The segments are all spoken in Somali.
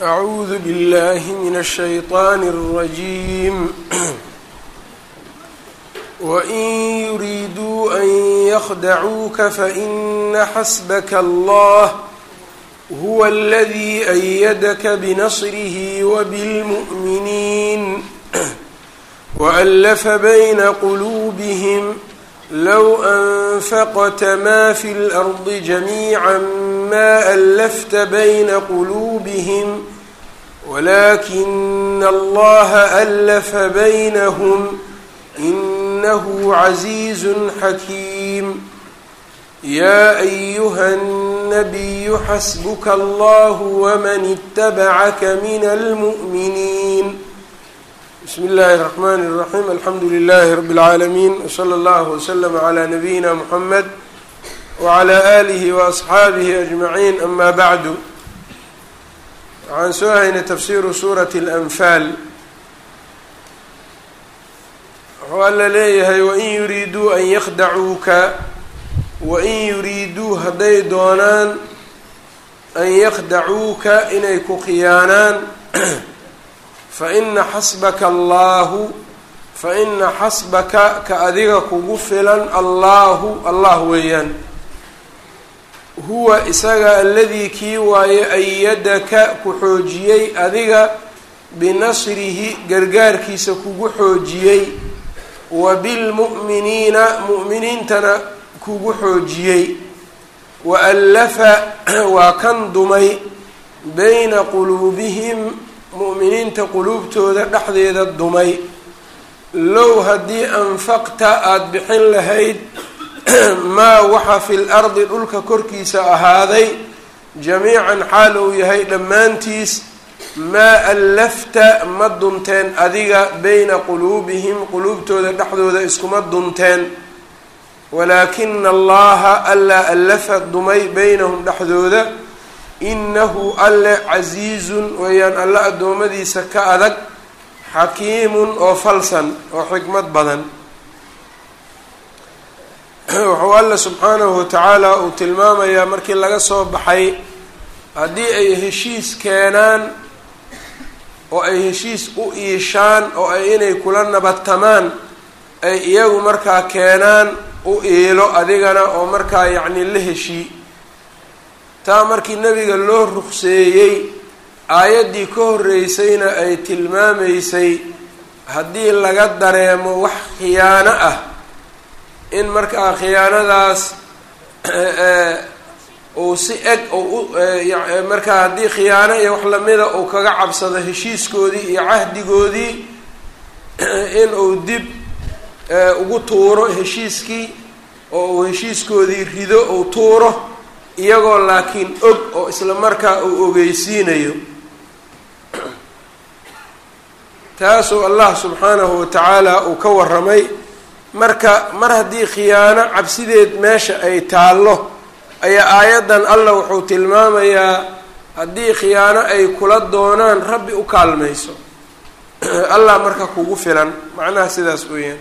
أعوذ بالله من الشيطان الرجيم وإن يريدوا أن يخدعوك فإن حسبك الله هو الذي أيدك بنصره وبالمؤمنين وألف بين قلوبهم لو أنفقت ما في الأرض جميعا ما ألفت بين قلوبهم ولكن الله ألف بينهم إنه عزيز حكيم يا أيها النبي حسبك الله ومن اتبعك من المؤمنين بسم الله الرحمن الرحيم الحمdu لله رب العاalمين وصلى الله وسلم على نبيina محمد وعلى آله وأصxaaبه أجمعين أما بعد waxaan soo haynay تfsiru sورة الأنفاal wuxuu alla leeyahay وin yuriiduu an ykdacuuka wain yuriiduu hadday doonaan an ykdacuuka inay ku khiyaanaan faina xasbaka allaahu faina xasbaka ka adiga kugu filan allaahu allah weeyaan huwa isaga aladii kii waaye ayadaka ku xoojiyey adiga binasrihi gargaarkiisa kugu xoojiyey wa bilmu'miniina mu'miniintana kugu xoojiyey wa allafa waa kan dumay bayna quluubihim mu'miniinta quluubtooda dhexdeeda dumay low haddii anfaqta aada bixin lahayd maa waxa fil ardi dhulka korkiisa ahaaday jamiican xaal uu yahay dhammaantiis maa allafta ma dunteen adiga bayna quluubihim quluubtooda dhexdooda iskuma dunteen walaakina allaha allaa allafa dumay baynahum dhexdooda inahu alle casiizun weeyaan alle addoommadiisa ka adag xakiimun oo falsan oo xikmad badan wuxuu alle subxaanahu watacaala uu tilmaamayaa markii laga soo baxay haddii ay heshiis keenaan oo ay heshiis u iishaan oo ay inay kula nabadtamaan ay iyagu markaa keenaan u iilo adigana oo markaa yacni la heshii taa markii nebiga loo ruqseeyey aayaddii ka horreysayna ay tilmaamaysay haddii laga dareemo wax khiyaano ah in markaa khiyaanadaas uu si eg markaa haddii khiyaano iyo wax lamida uu kaga cabsado heshiiskoodii iyo cahdigoodii in uu dib ugu tuuro heshiiskii oo uu heshiiskoodii rido uu tuuro iyagoo laakiin og oo isla markaa uu ogeysiinayo taasuu allah subxaanahu watacaala uu ka waramay marka mar haddii khiyaano cabsideed meesha ay taallo ayaa aayaddan allah wuxuu tilmaamayaa haddii khiyaano ay kula doonaan rabbi u kaalmayso allah marka kugu filan macnaha sidaas weeyaan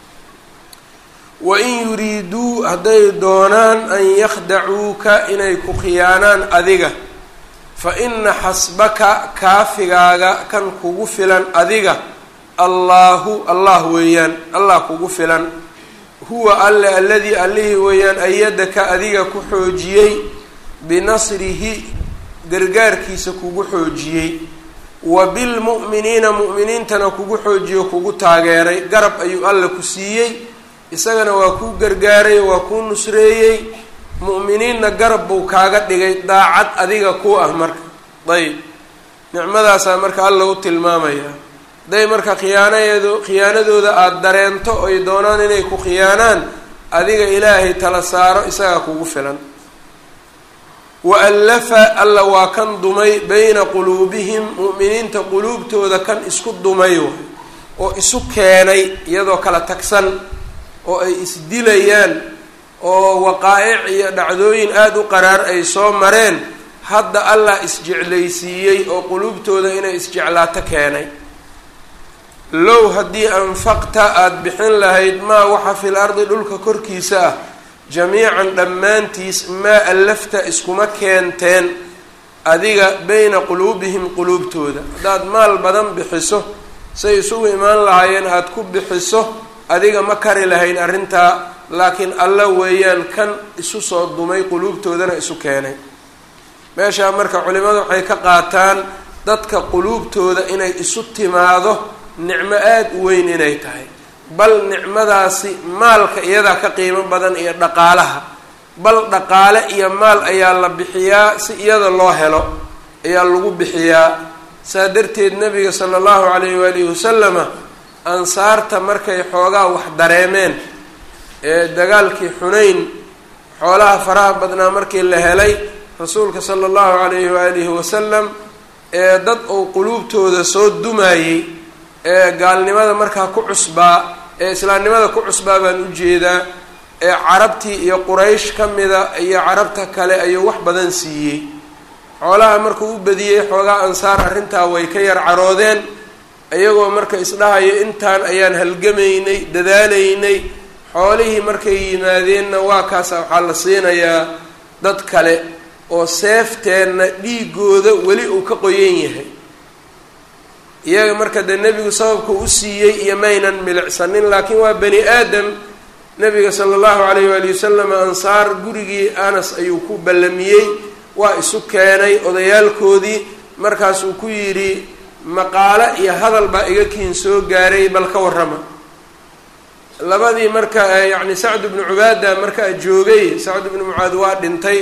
wain yuriiduu hadday doonaan an yakhdacuuka inay ku khiyaanaan adiga fa ina xasbaka kaafigaaga kan kugu filan adiga allaahu allah weeyaan allah kugu filan huwa alle aladii allihii weeyaan ayadaka adiga ku xoojiyey binasrihi gargaarkiisa kugu xoojiyey wa bilmu'miniina mu'miniintana kugu xoojiyo kugu taageeray garab ayuu alle ku siiyey isagana waa kuu gargaaray waa kuu nusreeyey mu'miniinna garab buu kaaga dhigay daacad adiga ku ah marka ayb nicmadaasaa marka alla u tilmaamaya hadday marka khiyaanayeedu khiyaanadooda aada dareento oy doonaan inay ku khiyaanaan adiga ilaahay tala saaro isagaa kugu filan wa allafa alla waa kan dumay bayna quluubihim mu'miniinta quluubtooda kan isku dumay oo isu keenay iyadoo kala tagsan oo ay isdilayaan oo waqaa'ic iyo dhacdooyin aada u qaraar ay soo mareen hadda allah isjeclaysiiyey oo quluubtooda inay isjeclaato keenay low haddii anfaqta aada bixin lahayd maa waxa fil ardi dhulka korkiisa ah jamiican dhammaantiis maa allafta iskuma keenteen adiga beyna quluubihim quluubtooda haddaad maal badan bixiso say isugu imaan lahaayeen aada ku bixiso adiga ma kari lahayn arrintaa laakiin alla weeyaan kan isu soo dumay quluubtoodana isu keenay meeshaa marka culimadu waxay ka qaataan dadka quluubtooda inay isu timaado nicmo aada u weyn inay tahay bal nicmadaasi maalka iyadaa ka qiimo badan iyo dhaqaalaha bal dhaqaale iyo maal ayaa la bixiyaa si iyada loo helo ayaa lagu bixiyaa saa darteed nabiga sala allahu calayhi waalihi wasalama ansaarta markay xoogaa wax dareemeen ee dagaalkii xunayn xoolaha faraha badnaa markii la helay rasuulka sala allahu calayhi waalihi wasalam ee dad uu quluubtooda soo dumayey ee gaalnimada markaa ku cusbaa ee islaamnimada ku cusbaa baan ujeedaa ee carabtii iyo quraysh ka mida iyo carabta kale ayuu wax badan siiyey xoolaha markuu u badiyey xoogaa ansaar arrintaa way ka yar caroodeen iyagoo marka isdhahayo intaan ayaan halgamaynay dadaalaynay xoolihii markay yimaadeenna waa kaasa waxaa la siinayaa dad kale oo seefteenna dhiigooda weli uu ka qoyan yahay iyaga marka dee nebigu sababka u siiyey iyo maynan milicsanin laakiin waa bani aadam nabiga sala allahu calayh waali wasalam ansaar gurigii anas ayuu ku ballamiyey waa isu keenay odayaalkoodii markaasuu ku yidhi maqaalo iyo hadal baa iga kiin soo gaaray bal ka warrama labadii marka yacni sacd bnu cubaada markaa joogay sacd bnu mucaad waa dhintay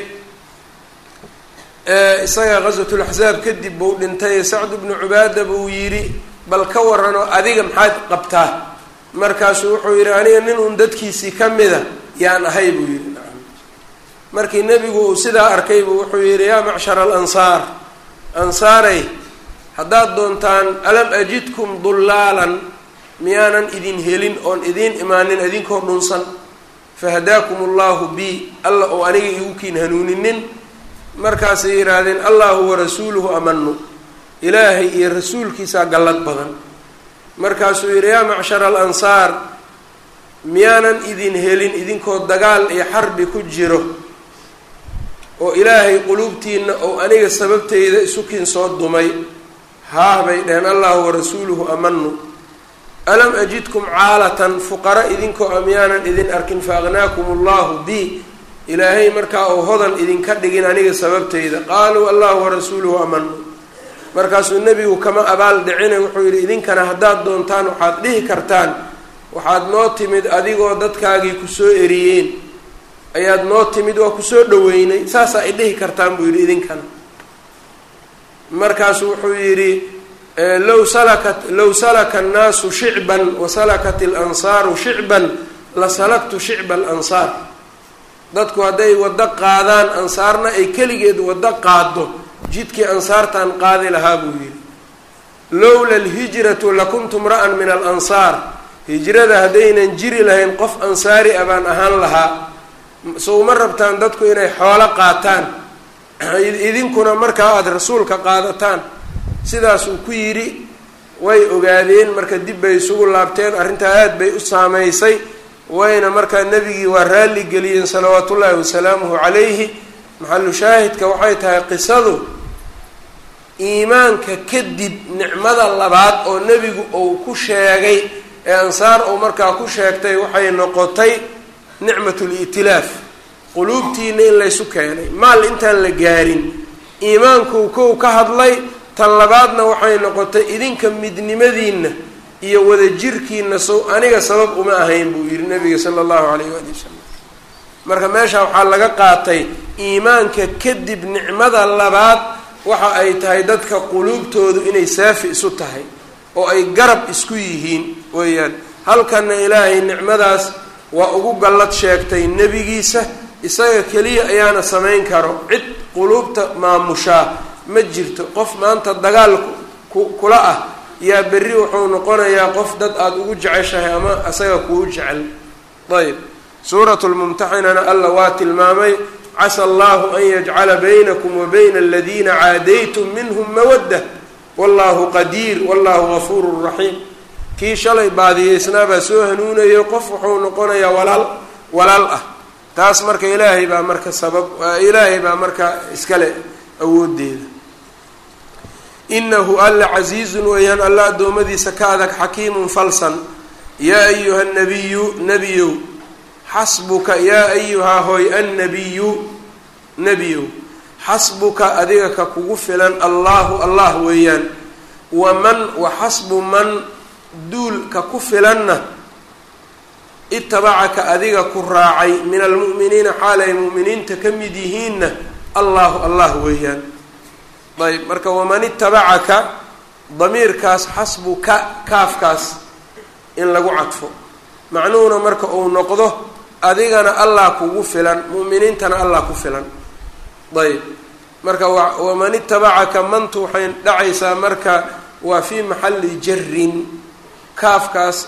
isaga ghaswatulaxsaab kadib buu dhintay sacd bnu cubaada buu yidhi bal ka waran oo adiga maxaad qabtaa markaasuu wuxuu yidhi aniga nin uun dadkiisii ka mida yaan ahay buu yidhi nacam markii nebigu uu sidaa arkay buu wuxuu yidhi yaa macshara alansaar ansaaray haddaad doontaan alam ajidkum dullaalan miyaanan idin helin oon idiin imaanin idinkoo dhunsan fahadaakum allahu bi alla oo aniga igu kiin hanuuninin markaasay yidhaahdeen allahu warasuuluhu amanu ilaahay iyo rasuulkiisaa gallad badan markaasuu yidhi yaa macshara alansaar miyaanan idin helin idinkoo dagaal iyo xarbi ku jiro oo ilaahay quluubtiina oo aniga sababteyda isukiin soo dumay haah bay dheheen allahu warasuuluhu amanu alam ajidkum caalatan fuqara idinkoo a miyaanan idin arkin fa aqnaakum allahu bi ilaahay markaa uu hodan idinka dhigin aniga sababteyda qaaluu allahu warasuuluhu amanu markaasuu nebigu kama abaal dhicine wuxuu yidhi idinkana haddaad doontaan waxaad dhihi kartaan waxaad noo timid adigoo dadkaagii kusoo eriyeen ayaad noo timid waa kusoo dhaweynay saasaa ay dhihi kartaan buu yidhi idinkana markaasu wuxuu yidhi low salakat low salaka annaasu shicban wa salakat alansaaru shicban la salaktu shicba alansaar dadku hadday waddo qaadaan ansaarna ay keligeed waddo qaado jidkii ansaartaan qaadi lahaa buu yidhi lowla alhijratu lakuntu mra'an min alansaar hijrada haddaynan jiri lahayn qof ansaari a baan ahaan lahaa sowma rabtaan dadku inay xoolo qaataan idinkuna markaa aada rasuulka qaadataan sidaasuu ku yidhi way ogaadeen marka dib bay isugu laabteen arrintaa aada bay u saameysay wayna markaa nebigii waa raalli geliyeen salawaatu ullaahi wasalaamuhu calayhi maxalu shaahidka waxay tahay qisadu iimaanka kadib nicmada labaad oo nebigu uu ku sheegay ee ansaar uu markaa ku sheegtay waxay noqotay nicmatulitilaaf quluubtiina in laysu keenay maal intaan la gaarin iimaankuu kow ka hadlay tan labaadna waxay noqotay idinka midnimadiinna iyo wadajirkiina sow aniga sabab uma ahayn buu yihi nabiga sala allahu calayh waali wasalam marka meesha waxaa laga qaatay iimaanka kadib nicmada labaad waxa ay tahay dadka quluubtoodu inay saafi isu tahay oo ay garab isku yihiin weeyaan halkanna ilaahay nicmadaas waa ugu gallad sheegtay nebigiisa isaga keliya ayaana samayn karo cid quluubta maamushaa ma jirto qof maanta dagaal kula ah yaa berri wuxuu noqonayaa qof dad aada ugu jeceshahay ama isaga kuu jecel ayb suuratu lmumtaxinana alla waa tilmaamay casa allahu an yajcala baynakum wa bayna aladiina caadaytum minhum mawadda wallahu qadiir wallahu gafuuru raxiim kii shalay baadiyeysnaabaa soo hanuunayo qof wuxuu noqonayaa walaal walaal ah taas marka ilaahay baa marka sabab ilaahay baa marka iskale awoodeeda inahu alla casiizun weeyaan alla addoommadiisa ka adag xakiimun falsan yaa ayuha nabiyu nebiyow xasbuka yaa ayuhaa hoy annabiyu nebiyow xasbuka adiga ka kugu filan allaahu allah weeyaan waman wa xasbu man duulka ku filanna itabacaka adiga ku raacay min almu'miniina xaal ay mu'miniinta ka mid yihiinna allahu allah weeyaan ayb marka waman itabacaka damiirkaas xasbuka kaafkaas in lagu cadfo macnuhuna marka uu noqdo adigana allah kugu filan mu'miniintana allah ku filan ayb marka waman itabacaka mantu waxay dhacaysaa marka waa fii maxalli jarin kaafkaas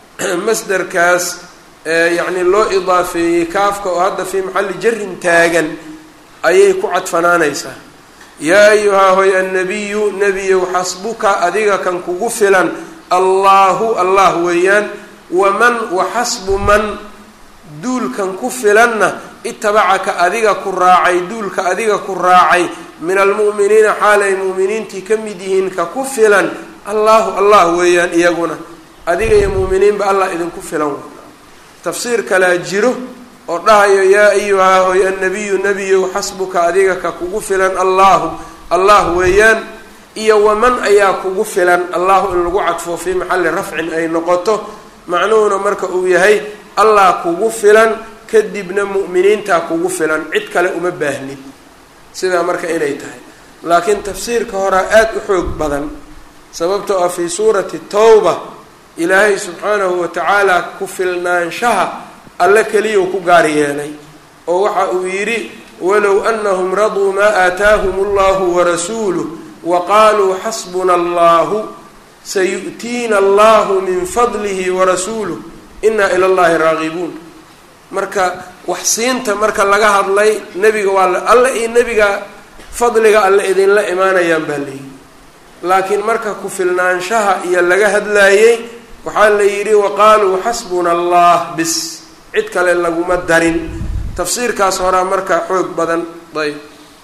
masderkaas yacni loo idaafeeyey kaafka oo hadda fii maxalli jarin taagan ayay ku cadfanaanaysaa yaa ayuhaa hoy annabiyu nebiyow xasbuka adiga kan kugu filan allaahu allah weeyaan waman wa xasbu man duulkan ku filanna itabacaka adiga ku raacay duulka adiga ku raacay min almu'miniina xaalay mu'miniintii ka mid yihiin ka ku filan allahu allah weeyaan iyaguna adiga iyo mu'miniinba allah idinku filan tafsiir kalaa jiro oo dhahayo yaa ayuhaa hoy annabiyu nebiyow xasbuka adiga ka kugu filan allahu allah weeyaan iyo waman ayaa kugu filan allahu in lagu cadfo fii maxalli rafcin ay noqoto macnuhuna marka uu yahay allah kugu filan kadibna mu'miniintaa kugu filan cid kale uma baahnid sidaa marka inay tahay laakiin tafsiirka horaa aada u xoog badan sababtoo ah fii suurati towba ilaahay subxaanahu wa tacaala ku filnaanshaha alle keliyau ku gaar yeelay oo waxa uu yidhi walow anahum raduu maa aataahum allahu warasuuluh wa qaaluu xasbuna allahu sayu'tiina allahu min fadlihi warasuuluh inaa ila llahi raagibuun marka waxsiinta marka laga hadlay nebiga waa alle iyo nebiga fadliga alle idinla imaanayaan baa layidhi laakiin marka ku filnaanshaha iyo laga hadlaayey waxaa la yidhi waqaaluu xasbuna allah bis cid kale laguma darin tafsiirkaas horaa marka xoog badan ayb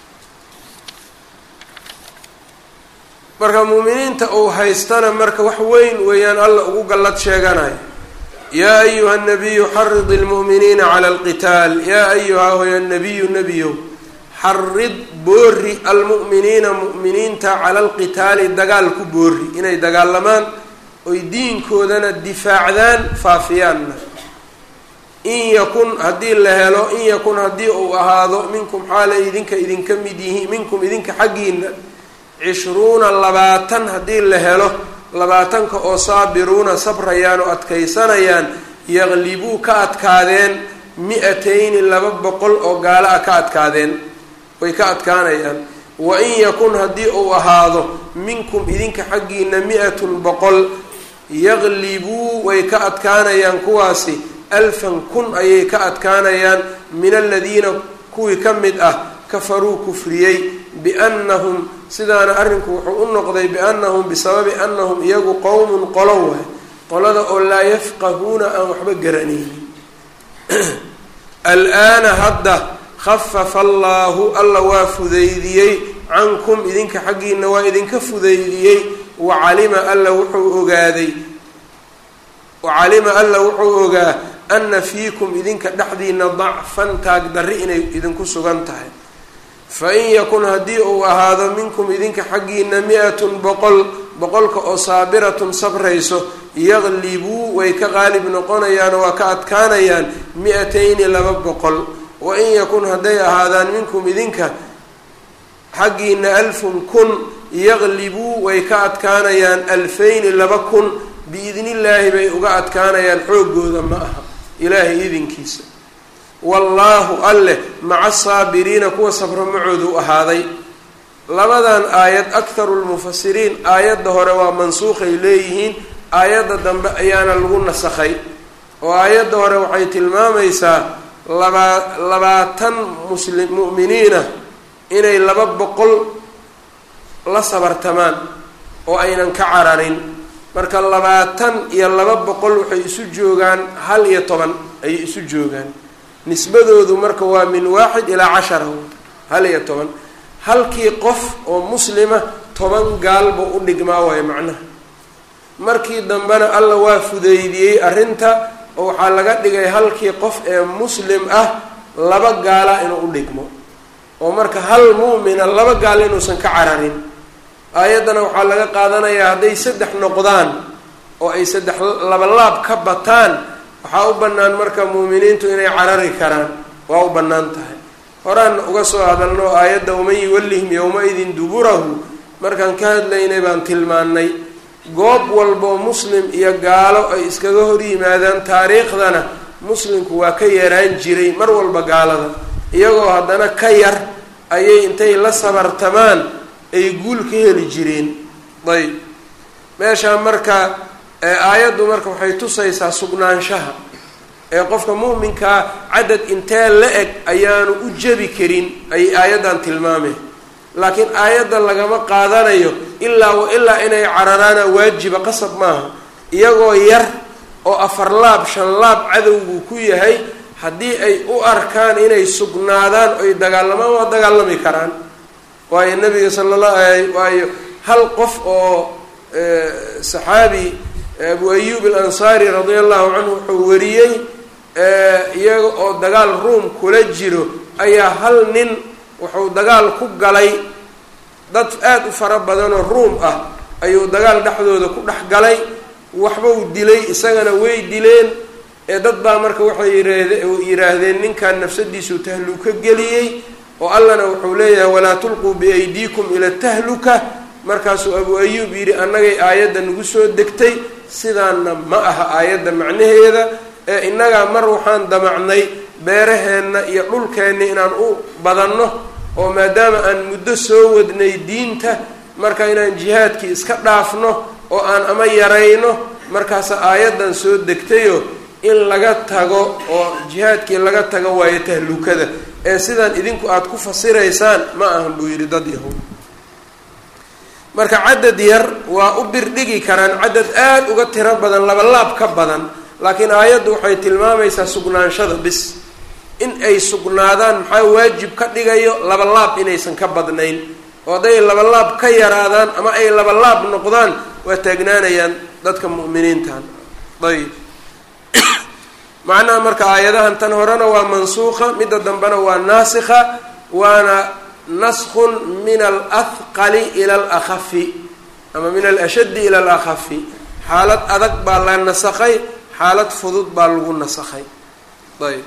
marka muuminiinta uu haystana marka wax weyn weeyaan alla ugu gallad sheeganayo yaa ayuha nabiyu xarid ilmu'miniina cala alqitaal yaa ayuha hoya nabiyu nebiyow xarid boori almu'miniina mu'miniinta cala alqitaali dagaal ku boori inay dagaalamaan oy diinkoodana difaacdaan faafiyaanna in yakun haddii la helo in yakun haddii uu ahaado minkum xaalay idinka idinka mid yihiin minkum idinka xaggiina cishruuna labaatan haddii la helo labaatanka oo saabiruuna sabrayaan oo adkaysanayaan yaqlibuu ka adkaadeen mi-atayni laba boqol oo gaalo ah ka adkaadeen way ka adkaanayaan wa in yakun haddii uu ahaado minkum idinka xaggiina mi-atun boqol yaqlibuu way ka adkaanayaan kuwaasi alfan kun ayay ka adkaanayaan min aladiina kuwii ka mid ah kafaruu kufriyey biannahum sidaana arrinku wuxuu u noqday biannahum bisababi annahum iyagu qowmun qolo waay qolada oo laa yafqahuuna aan waxba garanaynin al-aana hadda khafafa allaahu alla waa fudaydiyey cankum idinka xaggiina waa idinka fudaydiyey wacalima alla wuxuu ogaaday wacalima alla wuxuu ogaa ana fiikum idinka dhexdiina dacfan taag darri inay idinku sugan tahay fa in yakun haddii uu ahaado minkum idinka xaggiina mi-atun boqol boqolka oo saabiratun sabrayso yaqlibuu way ka qaalib noqonayaan oo waa ka adkaanayaan mi-atayni laba boqol wa in yakun hadday ahaadaan minkum idinka xaggiina alfun kun yaqlibuu way ka adkaanayaan alfayni laba kun biidnillaahi bay uga adkaanayaan xooggooda ma aha ilaahay idinkiisa wallaahu alleh maca saabiriina kuwa sabro macoodu ahaaday labadan aayad akharu lmufasiriin aayadda hore waa mansuukhay leeyihiin aayadda dambe ayaana lagu nasakhay oo aayadda hore waxay tilmaamaysaa labaa labaatan muslim mu'miniina inay laba boqol la sabartamaan oo aynan ka cararin marka labaatan iyo laba boqol waxay isu joogaan hal iyo toban ayay isu joogaan nisbadoodu marka waa min waaxid ilaa cashara hal iyo toban halkii qof oo muslima toban gaalba u dhigmaa waayo macnaha markii dambena alla waa fudeydiyey arrinta oo waxaa laga dhigay halkii qof ee muslim ah laba gaala inuu u dhigmo oo marka hal mu'mina laba gaal inuusan ka cararin aayaddana waxaa laga qaadanayaa hadday saddex noqdaan oo ay saddex labalaab ka bataan waxaa u bannaan marka muuminiintu inay carari karaan waa u bannaan tahay horaanna uga soo hadalno aayadda waman yuwallihim yowma-idin duburahu markaan ka hadlaynay baan tilmaannay goob walboo muslim iyo gaalo ay iskaga hor yimaadaan taariikhdana muslimku waa ka yaraan jiray mar walba gaalada iyagoo haddana ka yar ayay intay la sabartamaan ay guul ka heli jireen ayb meeshaa marka aayaddu marka waxay tusaysaa sugnaanshaha ee qofka mu'minkaa cadad intee la eg ayaanu u jebi karin ay aayaddan tilmaameen laakiin aayadda lagama qaadanayo ilaa wa ilaa inay cararaana waajiba qasab maaha iyagoo yar oo afar laab shan laab cadowgu ku yahay haddii ay u arkaan inay sugnaadaan oy dagaalamaan waa dagaalami karaan waayo nabiga sala allah waayo hal qof oo saxaabi abu ayub alansaari radia allahu canhu wuxuu wariyey iyaga oo dagaal ruom kula jiro ayaa hal nin wuxuu dagaal ku galay dad aada u fara badanoo ruum ah ayuu dagaal dhexdooda ku dhex galay waxbau dilay isagana way dileen ee dad baa marka waxay yidhaahdeen ninkan nafsadiisuu tahluka geliyey oo allana wuxuu leeyahay walaa tulquu biaydiikum ila tahluka markaasuu abu ayuub yidhi annagay aayadda nagu soo degtay sidaana ma aha aayadda macnaheeda ee innagaa mar waxaan damacnay beeraheenna iyo dhulkeenna inaan u badanno oo maadaama aan muddo soo wadnay diinta marka inaan jihaadkii iska dhaafno oo aan ama yarayno markaasa aayaddan soo degtayo in laga tago oo jihaadkii laga tago waayo tahlukada ee sidaan idinku aada ku fasiraysaan ma ahan buu yidhi dad yahuud marka cadad yar waa u birdhigi karaan cadad aada uga tiro badan labalaab ka badan laakiin aayaddu waxay tilmaamaysaa sugnaanshada bis in ay sugnaadaan maxaa waajib ka dhigayo labalaab inaysan ka badnayn oo hadday labalaab ka yaraadaan ama ay labalaab noqdaan waa taagnaanayaan dadka mu'miniintan ayb macnaha marka aayadahan tan horena waa mansuuqa midda dambena waa naasikha waana naskun min alahqali ila alakhafi ama min alashaddi ila alakhafi xaalad adag baa la nasakhay xaalad fudud baa lagu nasakhay ayb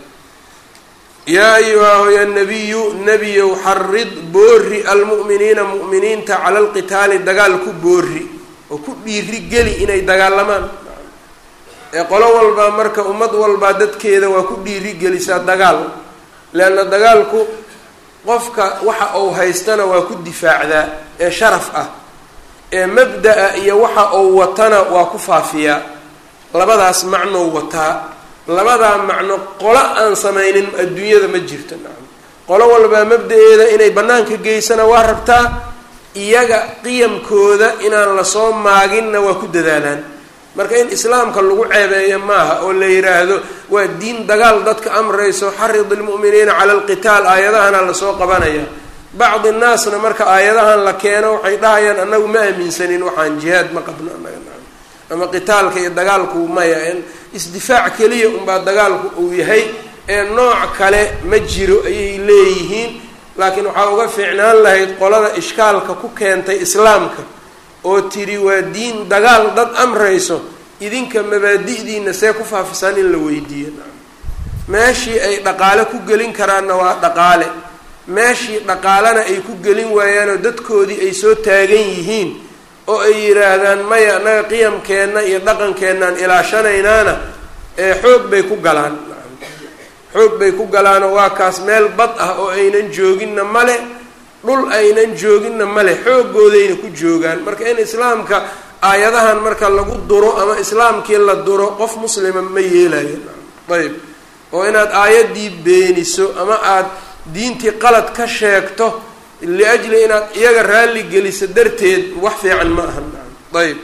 yaa ayuha ya nabiyu nebiyow xarid boori almu'miniina mu'miniinta cala alqitaali dagaal ku boori oo ku dhiiri geli inay dagaalamaan ee qolo walbaa marka ummad walbaa dadkeeda waa ku dhiiri gelisaa dagaal leanna dagaalku qofka waxa uu haystana waa ku difaacdaa ee sharaf ah ee mabda-a iyo waxa uu watana waa ku faafiyaa labadaas macnou wataa labadaa macno qolo aan samaynin adduunyada ma jirto nacam qolo walbaa mabda-eeda inay bannaanka geysana waa rabtaa iyaga qiyamkooda inaan lasoo maaginna waa ku dadaalaan marka in islaamka lagu ceebeeyo maaha oo la yidhaahdo waa diin dagaal dadka amrayso xarid ilmu'miniina cala alqitaal aayadahana lasoo qabanaya bacdi nnaasna marka aayadahan la keeno waxay dhahayaan annagu ma aaminsanin waxaan jihaad ma qabno annaga nacam ama qitaalka iyo dagaalku maya isdifaac keliya unbaa dagaalku uu yahay ee nooc kale ma jiro ayay leeyihiin laakiin waxaa uga fiicnaan lahayd qolada ishkaalka ku keentay islaamka oo tiri waa diin dagaal dad amrayso idinka mabaadi'diina see ku faafisaan in la weydiiyo meeshii ay dhaqaale ku gelin karaanna waa dhaqaale meeshii dhaqaalena ay ku gelin waayaanoo dadkoodii ay soo taagan yihiin oo ay yidhaahdaan maya annaga qiyamkeenna iyo dhaqankeenaan ilaashanaynaana ee xoog bay ku galaan xoog bay ku galaanoo waa kaas meel bad ah oo aynan jooginna male dhul aynan jooginna male xoogoodayna ku joogaan marka in islaamka aayadahan marka lagu duro ama islaamkii la duro qof muslima ma yeelayo ayb oo inaad aayaddii beeniso ama aada diintii qalad ka sheegto liajli inaad iyaga raalli geliso darteed wax fiican ma aha ayb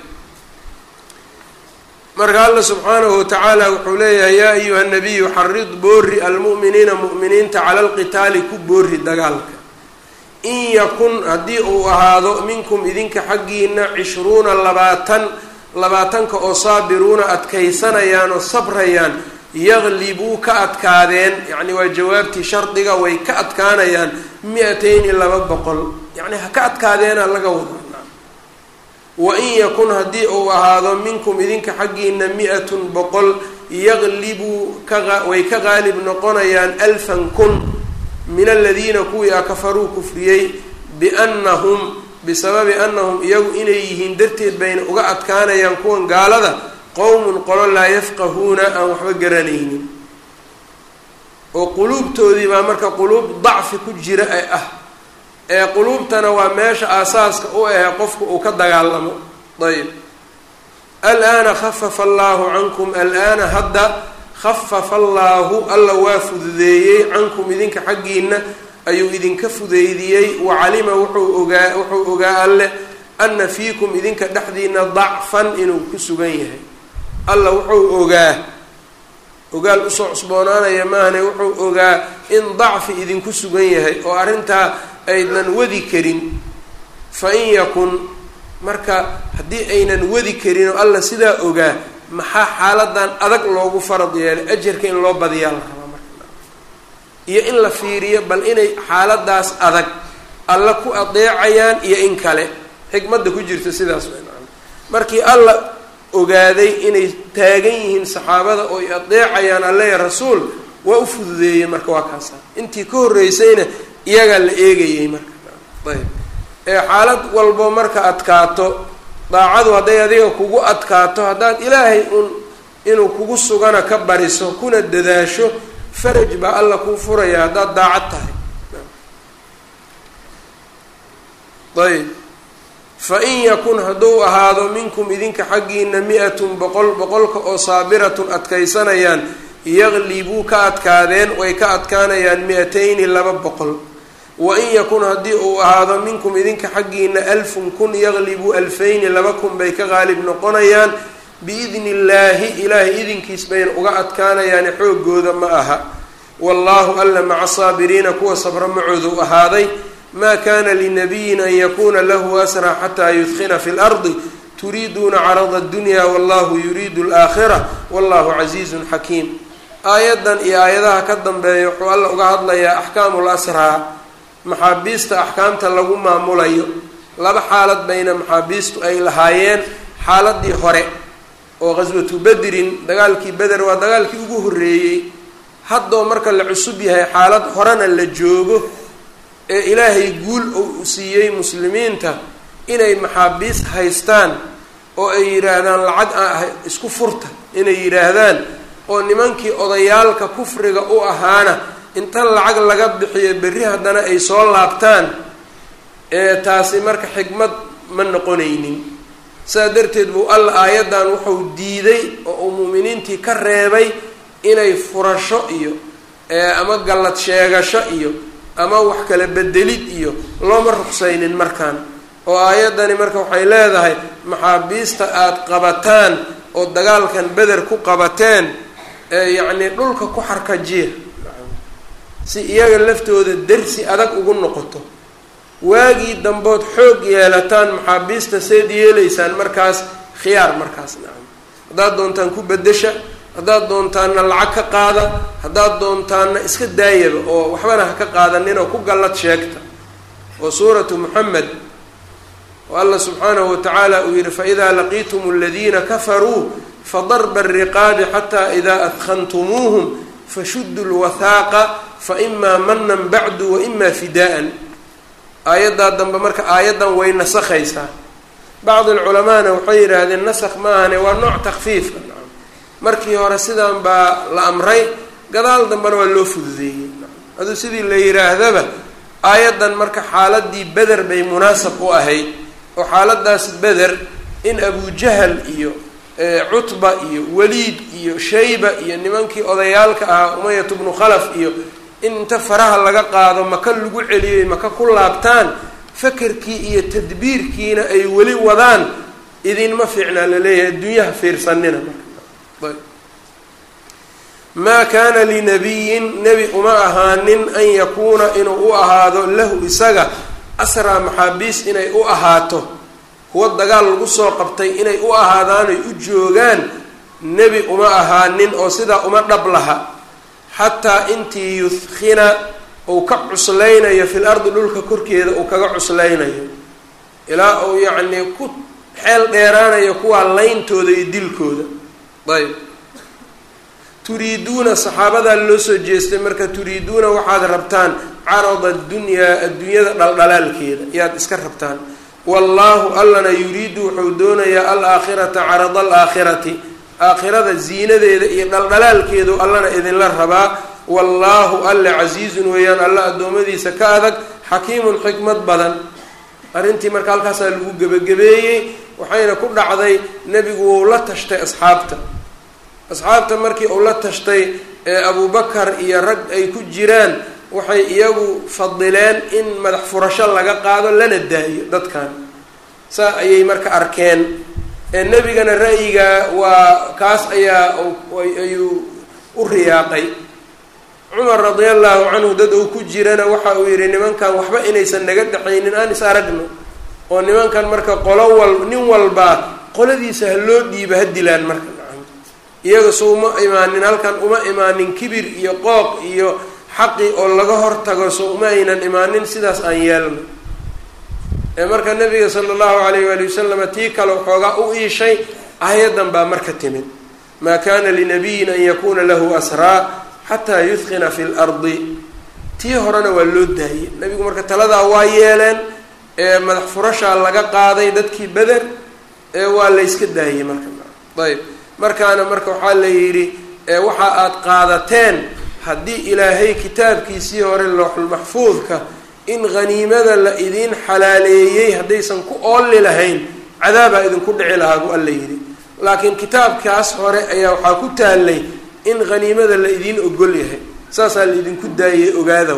marka alla subxaanahu watacaala wuxuu leeyahay yaa ayuha nabiyu xarid boori almu'miniina mu'miniinta cala alqitaali ku boori dagaalka in yakun haddii uu ahaado minkum idinka xaggiina cishruuna labaatan labaatanka oo saabiruuna adkaysanayaan oo sabrayaan yaqlibuu ka adkaadeen yacni waa jawaabtii shardiga way ka adkaanayaan mi-atayni laba boqol yacni ha ka adkaadeena laga wadaa wa in yakun haddii uu ahaado minkum idinka xaggiina mi-atun boqol yaqlibuu kaway ka qaalib noqonayaan alfan kun min aladiina kuwii a kafaruu kufriyey biannahum bisababi annahum iyagu inay yihiin darteed bayna uga adkaanayaan kuwan gaalada qowmun qolo laa yafqahuuna aan waxba garanaynin oo quluubtoodii baa marka quluub dacfi ku jira ee ah ee quluubtana waa meesha aasaaska u ahe qofku uu ka dagaalamo ayb alaana khafafa allaahu cankum alaana hadda khafafa allaahu alla waa fududeeyey cankum idinka xaggiina ayuu idinka fudeydiyey wacalima wuxuu ogaa wuxuu ogaa alleh ana fiikum idinka dhexdiina dacfan inuu ku sugan yahay alla wuxuu ogaa ogaal usoo cusboonaanaya maahane wuxuu ogaa in dacfi idinku sugan yahay oo arrintaa aynan wadi karin fa in yakun marka haddii aynan wadi karin oo alla sidaa ogaa maxaa xaaladan adag loogu farad yeelay ajarka in loo badiyaa la rabaa marka iyo in la fiiriyo bal inay xaaladaas adag alla ku adeecayaan iyo in kale xikmadda ku jirta sidaas w markii alla ogaaday inay taagan yihiin saxaabada oo ay adeecayaan alleya rasuul waa u fududeeyey marka waa kaasa intii ka horreysayna iyagaa la eegayey marka ayb ee xaalad walbo marka adkaato daacadu hadday adiga kugu adkaato haddaad ilaahay un inuu kugu sugana ka bariso kuna dadaasho faraj baa alla kuu furaya haddaad daacad tahay ayb fa in yakun hadduu ahaado minkum idinka xaggiina mi-atun boqol boqolka oo saabiratun adkaysanayaan yaqlibuu ka adkaadeen way ka adkaanayaan mi-atayni laba boqol wa in yakun haddii uu ahaado minkum idinka xaggiina alfun kun yaqlibuu alfayni laba kun bay ka qaalib noqonayaan biidni illaahi ilaahay idinkiis bayna uga adkaanayaani xoogooda ma aha wallaahu alla maca saabiriina kuwa sabra macoodu ahaaday ma kana linabiyin an yakuna lahu asra xataa yudkina fi lardi turiiduuna carada addunya wallahu yuriidu alaakhira wallahu casiizun xakiim aayaddan iyo aayadaha ka dambeeya wuxuu alla uga hadlayaa axkaamu lasraa maxaabiista axkaamta lagu maamulayo laba xaalad bayna maxaabiistu ay lahaayeen xaaladii hore oo qaswatu bedrin dagaalkii beder waa dagaalkii ugu horreeyey haddoo marka la cusub yahay xaalad horena la joogo ee ilaahay guul uu siiyey muslimiinta inay maxaabiis haystaan oo ay yidhaahdaan lacag ah isku furta inay yidhaahdaan oo nimankii odayaalka kufriga u ahaana inta lacag laga bixiyo berri haddana ay soo laabtaan ee taasi marka xikmad ma noqonaynin sidaa darteed buu alla aayaddan wuxuu diiday oo uu mu'miniintii ka reebay inay furasho iyo ama gallad sheegasho iyo ama wax kala bedelid iyo looma ruqsaynin markaan oo aayaddani marka waxay leedahay maxaabiista aada qabataan oo dagaalkan beder ku qabateen ee yacnii dhulka ku xarkajiya si iyaga laftooda dersi adag ugu noqoto waagii dambood xoog yeelataan maxaabiista seed yeelaysaan markaas khiyaar markaas nacam haddaad doontaan ku bedesha haddaad doontaana lacag ka qaada haddaad doontaana iska daayaba oo waxbana ha ka qaadanin oo ku gallad sheegta oo suuratu moxamed oo alla subxaanahu watacaala uu yihi faidaa laqiitum aladiina kafaruu fadarba ariqaabi xataa idaa adkhantumuuhum fashudu lwathaaqa faimaa manan bacdu waimaa fidaa'an aayaddaa dambe marka aayaddan way nasakhaysaa bacdi alculamaana waxay yidhaahdeen nasakh maahane waa nooc takfiifka markii hore sidan baa la amray gadaal dambena waa loo fududeeyey aduu sidii la yidhaahdaba aayaddan marka xaaladii beder bay munaasab u ahayd oo xaaladaas beder in abujahal iyo cutba iyo waliid iyo shayba iyo nimankii odayaalka ahaa umayat bnu khalaf iyo in inta faraha laga qaado maka lagu celiyay maka ku laabtaan fakerkii iyo tadbiirkiina ay weli wadaan idinma fiicnaa laleeyahay adduunyaha fiirsanina marka maa kaana linabiyin nebi uma ahaanin an yakuuna inuu u ahaado lahu isaga asraa maxaabiis inay u ahaato kuwa dagaal lagu soo qabtay inay u ahaadaan oy u joogaan nebi uma ahaanin oo sidaa uma dhab laha xataa intii yuthkhina uu ka cuslaynayo fil ardi dhulka korkeeda uu kaga cuslaynayo ilaa uu yacnii ku xeel dheeraanayo kuwaa layntooda iyo dilkooda ayb turiiduuna saxaabadaa loo soo jeestay marka turiiduuna waxaad rabtaan carada addunyaa adduunyada dhaldhalaalkeeda yaad iska rabtaan wallaahu allana yuriidu wuxuu doonayaa alaakhirata carada alaakhirati aakhirada ziinadeeda iyo dhaldhalaalkeedu allana idinla rabaa wallaahu alle casiizun weeyaan alla addoommadiisa ka adag xakiimun xikmad badan arrintii marka halkaasaa lagu gebagabeeyey waxayna ku dhacday nebigu wou la tashtay asxaabta asxaabta markii uu la tashtay ee abubakar iyo rag ay ku jiraan waxay iyagu fadileen in madax furasho laga qaado lana daayo dadkan saa ayay marka arkeen ee nebigana ra'yiga waa kaas ayaa ayuu u riyaaqay cumar radia allahu canhu dad uu ku jirana waxa uu yidhi nimankan waxba inaysan naga dhexaynin aan is aragno oo nimankan marka qolo wal nin walbaa qoladiisa ha loo dhiiba ha dilaan marka iyaga so uma imaanin halkan uma imaanin kibir iyo qooq iyo xaqi oo laga hortago so uma aynan imaanin sidaas aan yeelno ee marka nabiga sala allahu alayh waali wasalama tii kale waxoogaa u iishay aayaddan baa marka timid maa kana linabiyin an yakuna lahu asraa xataa yudkina fi lardi tii horena waa loo daayey nabigu marka taladaa waa yeeleen ee madax furashaa laga qaaday dadkii beder ee waa layska daayey marka ayb markaana marka waxaa la yidhi waxa aad qaadateen haddii ilaahay kitaabkiisii hore looxulmaxfuudka in haniimada la idiin xalaaleeyey haddaysan ku oolli lahayn cadaabaa idinku dhici lahaa buu alla yidhi laakiin kitaabkaas hore ayaa waxaa ku taallay in haniimada la idiin ogol yahay saasaa la idinku daayay ogaada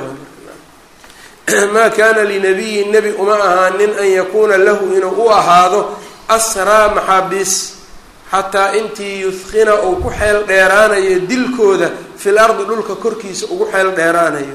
maa kaana linabiyin nebi uma ahaanin an yakuuna lahu inuu u ahaado asraa maxaabiis xataa intii yudkina uu ku xeel dheeraanayo dilkooda fil ardi dhulka korkiisa ugu xeel dheeraanayo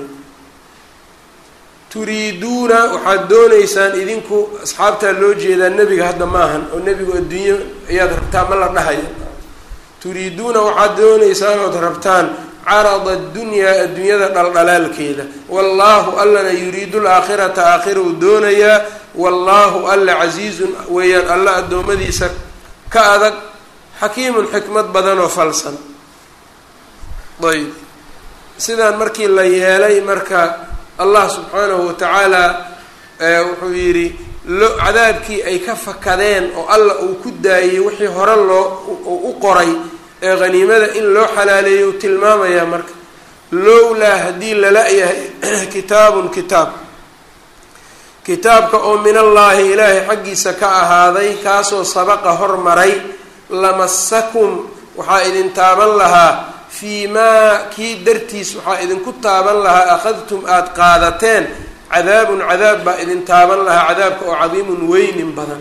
turiiduuna waxaad doonaysaan idinku asxaabtaa loo jeedaa nebiga hadda maahan oo nebigu adduunyo ayaad rabtaa ma la dhahayo turiiduuna waxaad doonaysaan ood rabtaan carada addunyaa adduunyada dhaldhalaalkeeda wallaahu allana yuriidu laakhirata aakhira uu doonayaa wallaahu alla casiizun weeyaan alla addoommadiisa ka adag xakiimun xikmad badan oo falsan ayb sidaan markii la yeelay marka allah subxaanahu watacaala wuxuu yidhi lo cadaabkii ay ka fakadeen oo alla uu ku daayey wixii hore loo u qoray ee haniimada in loo xalaaleeyay uu tilmaamayaa marka lowlaa haddii lala-yahay kitaabun kitaab kitaabka oo min allaahi ilaahay xaggiisa ka ahaaday kaasoo sabaqa hormaray lamasakum waxaa idin taaban lahaa fii maa kii dartiis waxaa idinku taaban lahaa akhadtum aada qaadateen cadaabun cadaab baa idin taaban lahaa cadaabka oo cadiimun weynin badan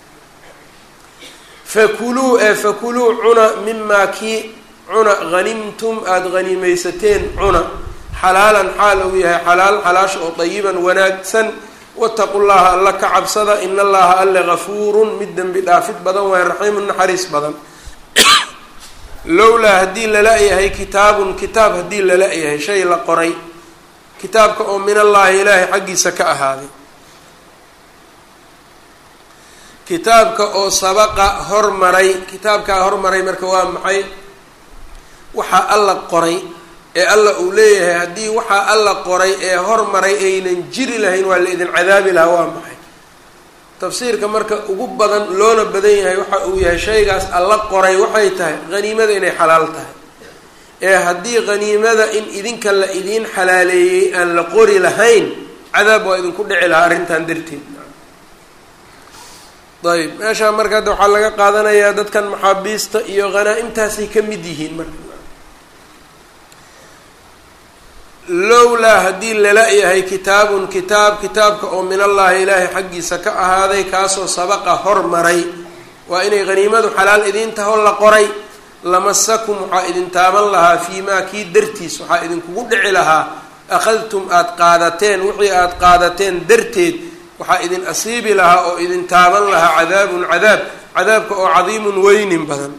fakuluu ee fakuluu cuna mimaa kii cuna hanimtum aada hanimaysateen cuna xalaalan xaal uu yahay xalaal xalaasha oo dayiban wanaagsan wataqu llaha alla ka cabsada in allaha alle gafuurun mid dembi dhaafid badan waay raxiimun naxariis badan lowlaa haddii lala-yahay kitaabun kitaab haddii lala-yahay shay la qoray kitaabka oo min allaahi ilaahay xaggiisa ka ahaaday kitaabka oo sabaqa hormaray kitaabkaa hormaray marka waa maxay waxaa alla qoray ee alla uu leeyahay haddii waxaa alla qoray ee hormaray aynan jiri lahayn waa la idin cadaabi lahaa waa maxay tafsiirka marka ugu badan loona badan yahay waxa uu yahay shaygaas alla qoray waxay tahay haniimada inay xalaal tahay ee haddii haniimada in idinka la idiin xalaaleeyey aan la qori lahayn cadaab waa idinku dhici lahaa arrintan darteed ayb meeshaa marka hadda waxaa laga qaadanayaa dadkan maxaabiista iyo hanaa-imtaasay ka mid yihiin marka lowlaa haddii lala-yahay kitaabun kitaab kitaabka oo min allaahi ilaahay xaggiisa ka ahaaday kaasoo sabaqa hormaray waa inay haniimadu xalaal idiin taho la qoray lamasakum waxaa idin taaban lahaa fii maa kii dartiis waxaa idinkugu dhici lahaa akhadtum aada qaadateen wixii aada qaadateen darteed waxaa idin asiibi lahaa oo idin taaban lahaa cadaabun cadaab cadaabka oo cadiimun weynin badan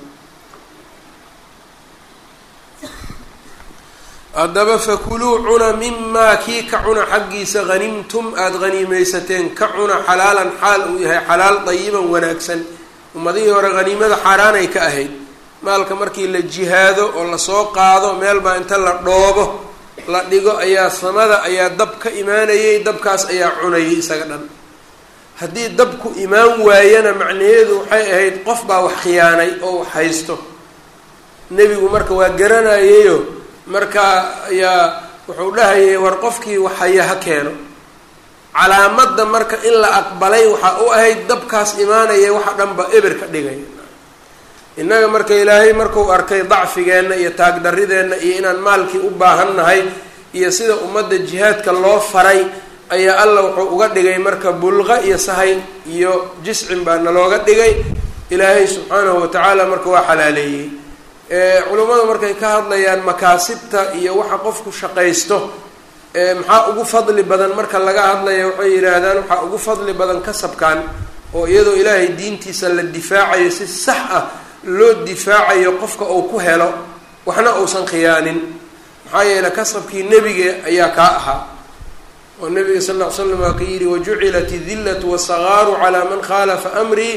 haddaba fakuluu cuna mimaa kii ka cuna xaggiisa hanimtum aada haniimaysateen ka cuna xalaalan xaal uu yahay xalaal dayiban wanaagsan ummadihii hore haniimada xaaraanay ka ahayd maalka markii la jihaado oo lasoo qaado meel baa inta la dhoobo la dhigo ayaa samada ayaa dab ka imaanayay dabkaas ayaa cunayay isaga dhan haddii dabku imaan waayana macnaheedu waxay ahayd qof baa wax khiyaanay oo wax haysto nebigu marka waa garanayayo markaa ayaa wuxuu dhahayay war qofkii wax haya ha keeno calaamadda marka in la aqbalay waxaa u ahayd dabkaas imaanaya waxa dhanba eber ka dhigaya innaga marka ilaahay markuu arkay dacfigeenna iyo taagdarideenna iyo inaan maalkii u baahan nahay iyo sida ummadda jihaadka loo faray ayaa alla wuxuu uga dhigay marka bulqa iyo sahay iyo jiscin baa nalooga dhigay ilaahay subxaanahu watacaala marka waa xalaaleeyey culummadu markay ka hadlayaan makaasibta iyo waxa qofku shaqaysto maxaa ugu fadli badan marka laga hadlaya waxay yidhaahdaan waxaa ugu fadli badan kasabkan oo iyadoo ilaahay diintiisa la difaacayo si sax ah loo difaacayo qofka uu ku helo waxna uusan khiyaanin maxaa yeeley kasabkii nebiga ayaa kaa ahaa oo nabiga sal ll ly slam waa ka yidhi wajucilat idillatu wasagaaru calaa man khaalafa amrii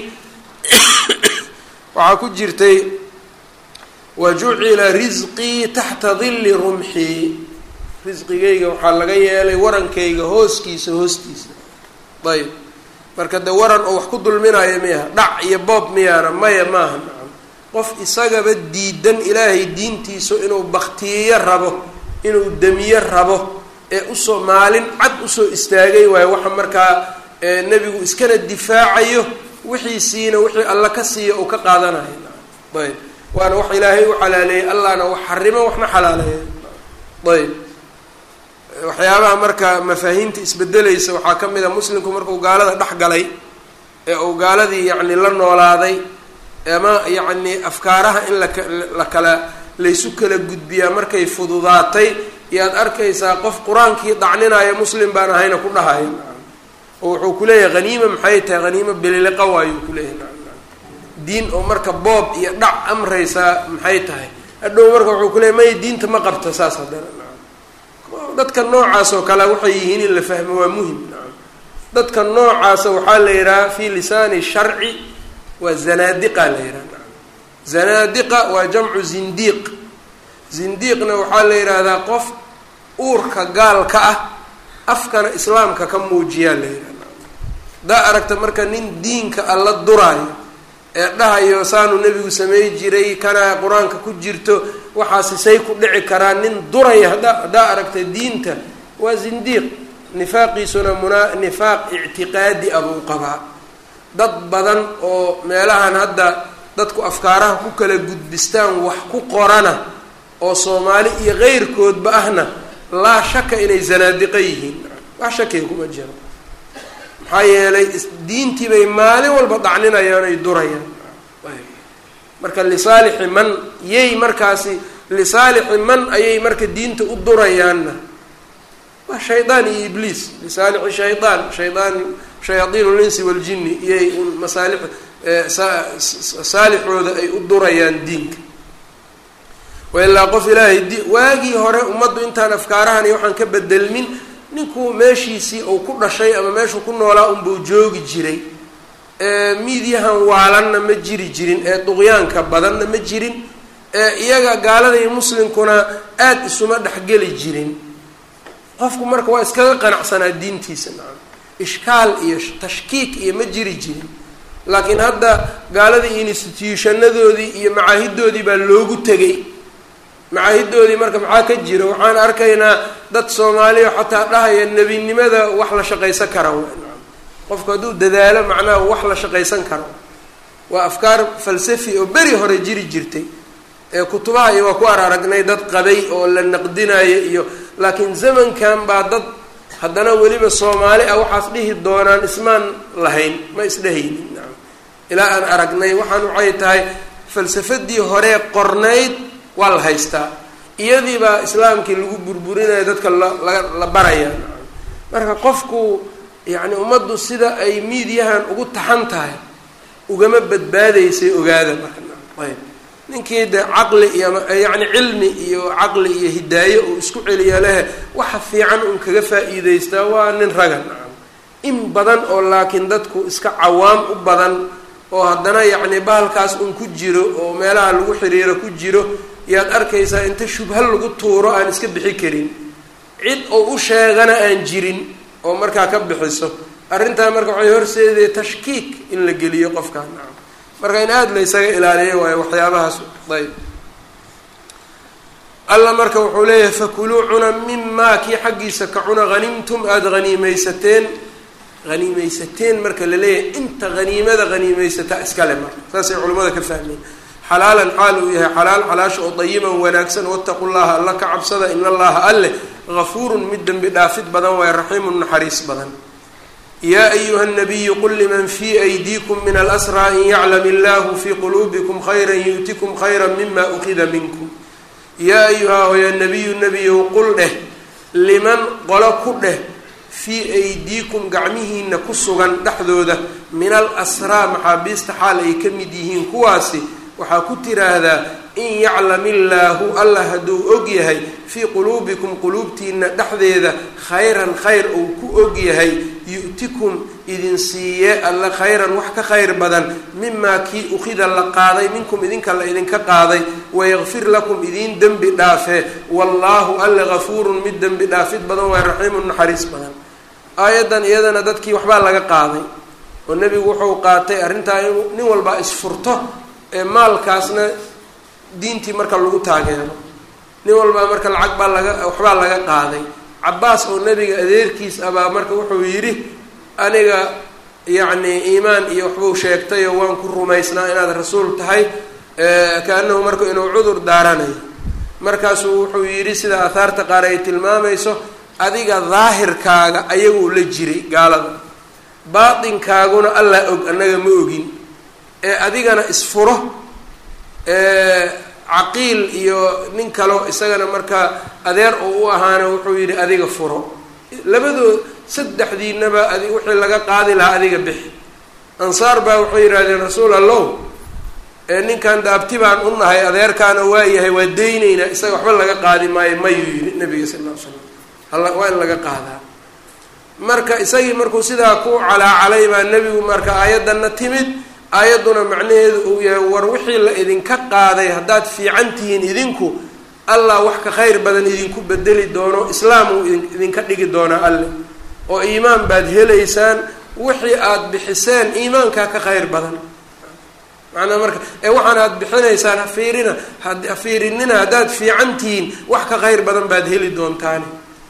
waxaa ku jirtay wajucila risqii taxta dilli rumxii risqigayga waxaa laga yeelay warankayga hooskiisa hoostiisa ayb marka de waran oo wax ku dulminayo miyaha dhac iyo boob miyaana maya maaha nacam qof isagaba diidan ilaahay diintiisu inuu baktiyeyo rabo inuu demiyo rabo ee usoo maalin cad usoo istaagay waayo waxa markaa nebigu iskana difaacayo wixiisiina wixii alla ka siiya uu ka qaadanayo nacam ayb waana wax ilaahay u xalaaleeyey allahna wax xarimo waxna xalaaleeya ayb waxyaabaha marka mafaahiimta isbedelaysa waxaa ka mid a muslimku markuu gaalada dhex galay ee uu gaaladii yacni la noolaaday ama yacni afkaaraha in laka la kala laysu kala gudbiyaa markay fududaatay iyaad arkaysaa qof qur-aankii dacninaayo muslim baan ahayna ku dhahayo oo wuxuu kuleeyahay haniima maxay tahay haniimo beliliqa waayuu kuleeyahay diin oo marka boob iyo dhac amraysaa maxay tahay hadhow marka wuxuu kuleeyahy maya diinta ma qabta saas haddana dadka noocaas oo kale waxay yihiin in la fahmo waa muhim dadka noocaasa waxaa la yidhaha fi lisaani sharci waa zanaadiqa la yidhaha zanaadiqa waa jamcu zindiiq zindiiqna waxaa la yidhaahdaa qof uurka gaalka ah afkana islaamka ka muujiyaa la yidhahda haddaa aragta marka nin diinka alla duraayo ee dhahayo saanu nebigu samey jiray kana qur-aanka ku jirto waxaasi say ku dhici karaa nin duraya hadda haddaa aragta diinta waa zindiiq nifaaqiisuna muna nifaaq ictiqaadi ah buu qabaa dad badan oo meelahan hadda dadku afkaaraha ku kala gudbistaan wax ku qorana oo soomaali iyo keyrkoodba ahna laa shaka inay zanaadiqa yihiin wax shakiga kuma jiro maxaa yeelay diintii bay maalin walba dacninayaan ay durayaan marka lisaalixi man yay markaasi lisaalixi man ayay marka diinta u durayaanna waa shaydaan iyo ibliis lisaalixi shaydaan shaydaan shayaadiin linsi waljini iyay un masaalix saalixooda ay u durayaan diinka wailaa qof ilaahay di waagii hore ummaddu intaan afkaarahan iyo waxaan ka bedelmin ninkuu meeshiisii uu ku dhashay ama meeshuu ku noolaa unbuu joogi jiray miidyahan waalanna ma jiri jirin ee duqyaanka badanna ma jirin ee iyaga gaalada iyo muslimkuna aada isuma dhexgeli jirin qofku marka waa iskaga qanacsanaa diintiisa nacam ishkaal iyo tashkiik iyo ma jiri jirin laakiin hadda gaaladii instituushanadoodii iyo macaahidoodii baa loogu tegay macaahidoodii marka maxaa ka jira waxaan arkaynaa dad soomaaliya xataa dhahaya nebinimada wax la shaqaysan kara qofku hadduu dadaalo macnaha wax la shaqaysan karo waa afkaar falsafi oo beri hore jiri jirtay ee kutubaha iyo waa ku ar aragnay dad qabay oo la naqdinayo iyo laakiin zamankan baa dad haddana weliba soomaali ah waxaas dhihi doonaan ismaan lahayn ma isdhehaynin nacam ilaa aan aragnay waxaan waxay tahay falsafadii horee qornayd waa la haystaa iyadii baa islaamkii lagu burburinaya dadka la la baraya nacam marka qofku yacni ummaddu sida ay miidyahan ugu taxan tahay ugama badbaadaysay ogaada marka ayb ninkii de caqli iyo yacni cilmi iyo caqli iyo hidaaye uu isku celiya lehe waxa fiican un kaga faa-iideystaa waa nin raga nacam in badan oo laakiin dadku iska cawaam u badan oo haddana yacni bahalkaas un ku jiro oo meelaha lagu xiriiro ku jiro yaad arkaysaa inta shubha lagu tuuro aan iska bixi karin cid oo u sheegana aan jirin oo markaa ka bixiso arrintaa marka waxay horseedaya tashkiik in la geliyo qofkaa nacam marka in aada la ysaga ilaaliyo waayo waxyaabahaas ayb alla marka wuxuu leeyahay fakuluu cuna mimaa kii xaggiisa ka cuna hanimtum aada haniimeysateen haniimeysateen marka la leeyahay inta haniimada haniimeysataa iskale marka saasay culimmada ka fahmeen xalaalan xaal uu yahay xalaal xalaasha oo dayiban wanaagsan wataqu llaha alla ka cabsada in allaha alleh gafuurun mid dembi dhaafid badan waayo raxiimun naxariis badan yaa ayuha nabiyu qul liman fii aydiikum min alasraa in yaclam illahu fii quluubikum khayra yu'tikum khayra mima ukida minkum yaa ayuha hoya nabiyu nebiyow qul dheh liman qolo ku dheh fii aydiikum gacmihiina ku sugan dhexdooda min al asraa maxaabiista xaal ay ka mid yihiin kuwaasi waxaa ku tiraahdaa in yaclam illaahu allah hadduu og yahay fii quluubikum quluubtiina dhexdeeda khayran khayr uu ku og yahay yu'tikum idin siiye alla khayran wax ka khayr badan mimaa kii ukhida la qaaday minkum idinka la idinka qaaday wayakfir lakum idiin dembi dhaafee wallaahu alla gafuurun mid dembi dhaafid badan waay raxiimun naxariis badan aayaddan iyadana dadkii waxbaa laga qaaday oo nebigu wuxuu qaatay arrintaa in nin walbaa isfurto ee maalkaasna diintii marka lagu taageero nin walbaa marka lacag baa laga waxbaa laga qaaday cabaas oo nebiga adeerkiis abaa marka wuxuu yidhi aniga yacni iimaan iyo waxbuu sheegtay oo waan ku rumaysnaa inaad rasuul tahay kaanahu marka inuu cudur daaranayo markaasuu wuxuu yidhi sida aahaarta qaar ay tilmaamayso adiga daahirkaaga ayaguu la jiray gaalada baatinkaaguna allah og annaga ma ogin ee adigana isfuro caqiil iyo nin kaleo isagana markaa adeer oo u ahaana wuxuu yidhi adiga furo labadood saddexdiinaba adi wixii laga qaadi lahaa adiga bixi ansaar baa waxay yidhahdeen rasuul allow ninkan daabti baan u nahay adeerkaana waa yahay waa deyneynaa isaga waxba laga qaadi maayo mayuu yidhi nabiga sal ll ly slam hala waa in laga qaadaa marka isagii markuu sidaa ku calaacalay baa nebigu marka aayaddanna timid aayadduna macnaheedu uu yahay war wixii la idinka qaaday haddaad fiican tihiin idinku allah wax ka khayr badan idinku bedeli doono islaam uu idinka dhigi doonaa alle oo iimaan baad helaysaan wixii aada bixiseen iimaankaa ka khayr badan macnaa marka ee waxaan aada bixinaysaan hafiirina ha fiirinina haddaad fiican tihiin wax ka khayr badan baad heli doontaani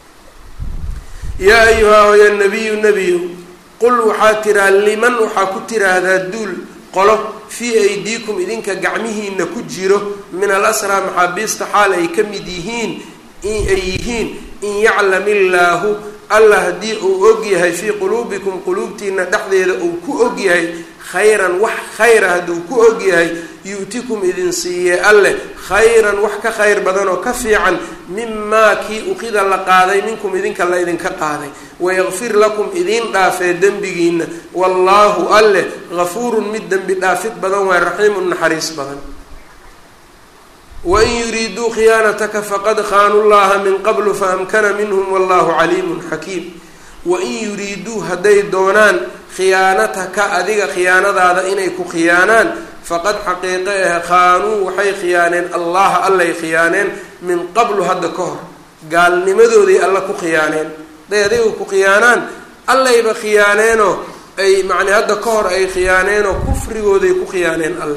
yaa ayuha hoya nabiyu nebiyu qul waxaa tiraa liman waxaa ku tiraahdaa duul qolo fii aydiikum idinka gacmihiina ku jiro min al asraa maxaabiista xaal ay ka mid yihiin ay yihiin in yaclam illaahu allah haddii uu og yahay fii quluubikum quluubtiina dhexdeeda uu ku og yahay khayran wax khayra hadduu ku og yahay yu'tikum idin siiye alleh khayran wax ka khayr badan oo ka fiican mimaa kii uqida la qaaday minkum idinka la idinka qaaday wayakfir lakum idiin dhaafee dembigiina wallaahu alleh gafuurun mid dembi dhaafid badan waay raxiimun naxariis badan wain yuriiduu khiyaanataka faqad khaanuu llaha min qablu faamkana minhum wallahu caliimun xakiim wain yuriiduu hadday doonaan khiyaanataka adiga khiyaanadaada inay ku khiyaanaan faqad xaqiiqe ah khaanuu waxay khiyaaneen allaha allay khiyaaneen min qablu hadda ka hor gaalnimadooday alla ku khiyaaneen hadday adiga ku khiyaanaan allayba khiyaaneenoo ay macni hadda ka hor ay khiyaaneenoo kufrigooday ku khiyaaneen alle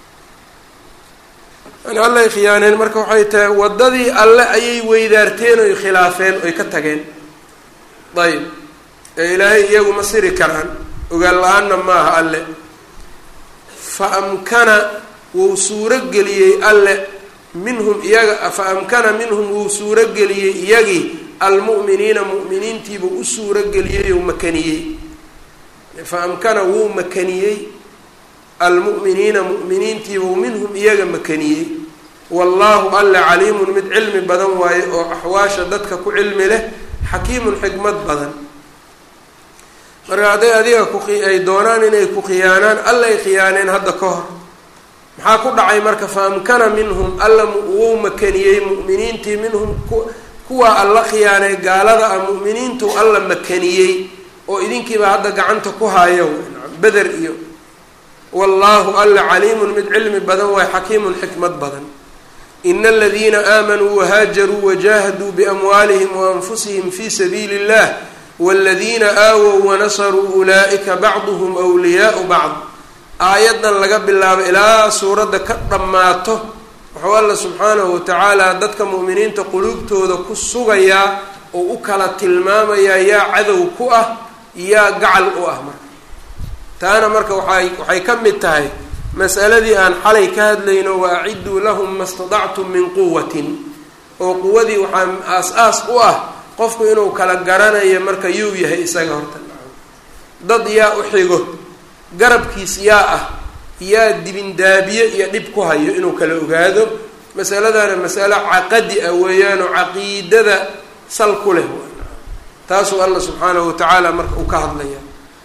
yani allay khiyaaneen marka waxay tahay waddadii alle ayay weydaarteen oy khilaafeen oy ka tageen ayb ee ilaahay iyagu ma siri karaan ogaan la-aanna maaha alle fa amkana wuu suurogeliyey alle minhum iyaga fa amkana minhum wuu suurogeliyey iyagii almu'miniina mu'miniintiibuu u suurogeliyey ou makaniyey fa amkana wuu makaniyey almu'miniina mu'miniintiibuu minhum iyaga makaniyey wallaahu alle caliimun mid cilmi badan waaye oo axwaasha dadka ku cilmi leh xakiimun xikmad badan marka hadday adiga ku ay doonaan inay ku khiyaanaan allay khiyaaneen hadda ka hor maxaa ku dhacay marka fa amkana minhum alla wou makaniyey mu'miniintii minhum kuwa alla khiyaanay gaalada ah mu'miniintu alla makaniyey oo idinkiiba hadda gacanta ku haayo beder iyo wallaahu alla caliimun mid cilmi badan waay xakiimun xikmad badan ina aladiina aamanuu wahaajaruu wajahaduu biamwaalihim waanfusihim fi sabiili اllah wاladiina aawow wanasaruu ulaa'ika bacduhum wliyaau bacd aayaddan laga bilaabo ilaa suuradda ka dhammaato wuxuu alla subxaanahu watacaala dadka mu'miniinta quluubtooda ku sugayaa oo u kala tilmaamayaa yaa cadow ku ah yaa gacal u ah marka taana marka waay waxay ka mid tahay masaladii aan xalay ka hadlayno wa acidduu lahum ma stadactum min quwatin oo quwadii waxaa aas-aas u ah qofku inuu kala garanayo marka yuu yahay isaga horta dad yaa u xigo garabkiis yaa ah yaa dibindaabiye iyo dhib ku hayo inuu kala ogaado masaladana masalo caqadi ah weeyaanoo caqiidada sal ku leh taasuu alla subxaanahu watacaala marka uu ka hadlaya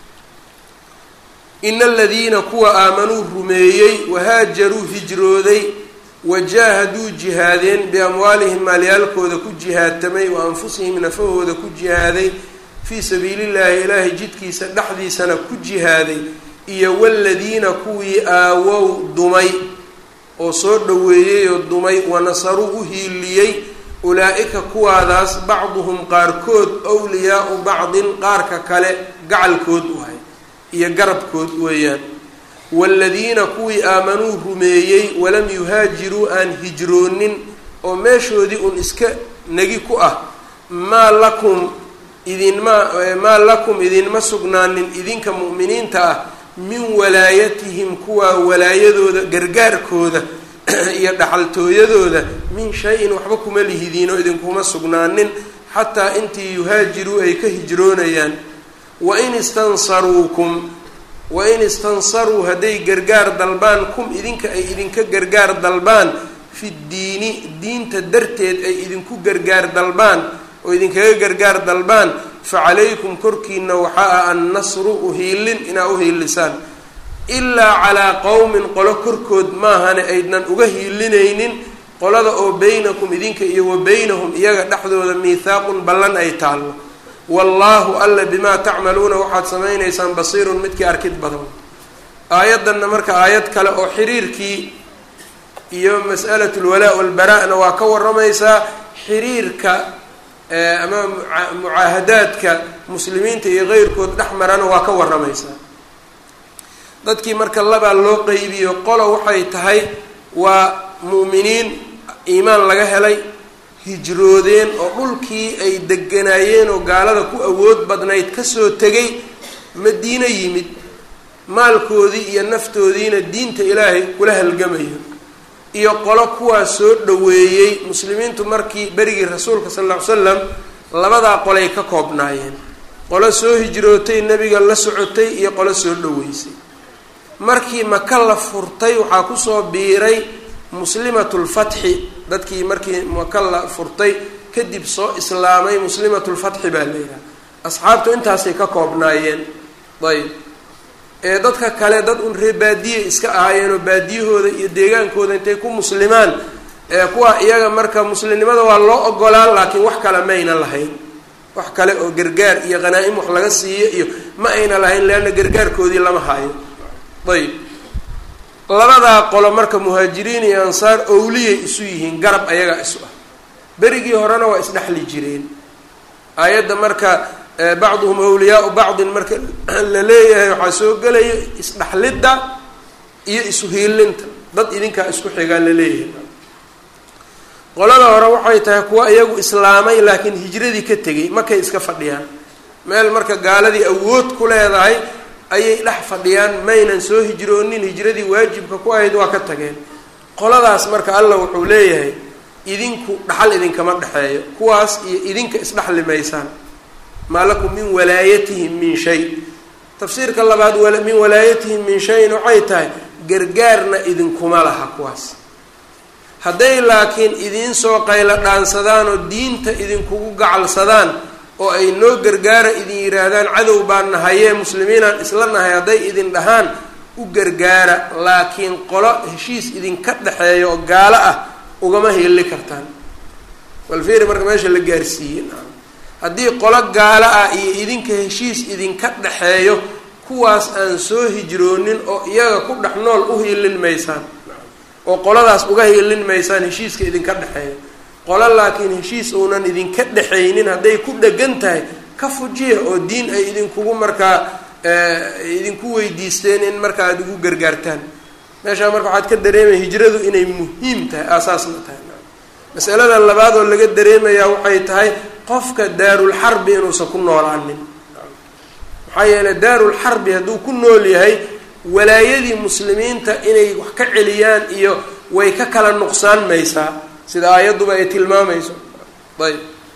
ina aladiina kuwa aamanuu rumeeyey wahaajaruu hijrooday wajaahaduu jihaadeen biamwaalihim maalyaalkooda ku jihaadtamay wa anfusihim nafahooda ku jihaaday fii sabiilillahi ilaahay jidkiisa dhexdiisana ku jihaaday iyo waladiina kuwii aawow dumay oo soo dhoweeyey oo dumay wanasaruu u hiiliyey ulaa-ika kuwaadaas bacduhum qaarkood wliyaau bacdin qaarka kale gacalkood wahay iyo garabkood weeyaan waaladiina kuwii aamanuu rumeeyey walam yuhaajiruu aan hijroonin oo meeshoodii un iska negi ku ah maa lakum idinma maa lakum idinma sugnaanin idinka mu'miniinta ah min walaayatihim kuwaa walaayadooda gargaarkooda iyo dhaxaltooyadooda min shay-in waxba kuma lihidiinoo idinkuma sugnaanin xataa intii yuhaajiruu ay ka hijroonayaan wain istansaruukum wain istansaruu hadday gargaar dalbaan kum idinka ay idinka gargaar dalbaan fi ddiini diinta darteed ay idinku gargaar dalbaan oo idinkaga gargaar dalbaan fa calaykum korkiina waxaa ah annasru uhiilin inaa uhiilisaan ilaa calaa qowmin qolo korkood maahane aydnan uga hiilinaynin qolada oo beynakum idinka iyo wa beynahum iyaga dhexdooda miithaaqun ballan ay taallo wallaahu alla bimaa tacmaluuna waxaad samaynaysaan basiirun midkii arkid badan aayaddanna marka aayad kale oo xiriirkii iyo mas'alatu lwalaa walbaraa-na waa ka waramaysaa xiriirka ama mucaahadaadka muslimiinta iyo keyrkood dhex marana waa ka waramaysaa dadkii marka labaa loo qeybiyo qolo waxay tahay waa mu'miniin iimaan laga helay hijroodeen oo dhulkii ay deganaayeen oo gaalada ku awood badnayd kasoo tegay madiino yimid maalkoodii iyo naftoodiina diinta ilaahay kula halgamayo iyo qolo kuwaas soo dhoweeyey muslimiintu markii berigii rasuulka sal lla ly slam labadaa qolay ka koobnaayeen qolo soo hijrootay nebiga la socotay iyo qolo soo dhoweysay markii maka la furtay waxaa kusoo biiray muslimatulfatxi dadkii markii maka la furtay kadib soo islaamay muslimatulfatxi baa la yidhaha asxaabtu intaasay ka koobnaayeen ayb ee dadka kale dad un ree baadiye iska ahaayeen oo baadiyahooda iyo deegaankooda intay ku muslimaan ee kuwa iyaga marka muslimnimada waa loo ogolaa laakiin wax kale ma ayna lahayn wax kale oo gargaar iyo qhanaa-im wax laga siiyo iyo ma ayna lahayn leanna gargaarkoodii lama hayo ayb labadaa qolo marka muhaajiriin iyo ansaar owliyay isu yihiin garab ayagaa isu ah berigii horena waa isdhexli jireen aayadda marka bacduhum awliyaau bacdin marka la leeyahay waxaa soo gelaya isdhexlidda iyo isuhiilinta dad idinkaa isku xigaa la leeyahay qolada hore waxay tahay kuwa iyagu islaamay laakiin hijradii ka tegay markay iska fadhiyaan meel marka gaaladii awood ku leedahay ayay dhex fadhiyaan maynan soo hijroonin hijradii waajibka ku ahayd waa ka tageen qoladaas marka allah wuxuu leeyahay idinku dhaxal idinkama dhexeeyo kuwaas iyo idinka isdhexli maysaan maa lakum min walaayatihim min shay tafsiirka labaad min walaayatihim min shayin waxay tahay gargaarna idinkuma laha kuwaas hadday laakiin idiin soo qaylo dhaansadaan oo diinta idinkugu gacalsadaan oo ay noo gargaara idin yidhaahdaan cadow baan nahayee muslimiinaan isla nahay hadday idin dhahaan u gargaara laakiin qolo heshiis idinka dhexeeya oo gaalo ah ugama heeli kartaan walfeeri marka meesha la gaarsiiyey haddii qolo gaalo ah iyo idinka heshiis idinka dhexeeyo kuwaas aan soo hijroonin oo iyaga ku dhex nool u hiilin maysaan oo qoladaas uga hiilin maysaan heshiiska idinka dhexeeya qolo laakiin heshiis uunan idinka dhexaynin hadday ku dhegan tahay ka fujiya oo diin ay idinkugu markaa idinku weydiisteen in markaa aada ugu gargaartaan meeshaa marka waxaad ka dareemaya hijradu inay muhiim tahay aasaasna tahay masalada labaad oo laga dareemayaa waxay tahay qofka daarulxarbi inuusan ku noolaanin maxaa yeeley daarulxarbi hadduu ku nool yahay walaayadii muslimiinta inay wax ka celiyaan iyo way ka kala nuqsaan maysaa sida aayadduba ay tilmaamayso ayb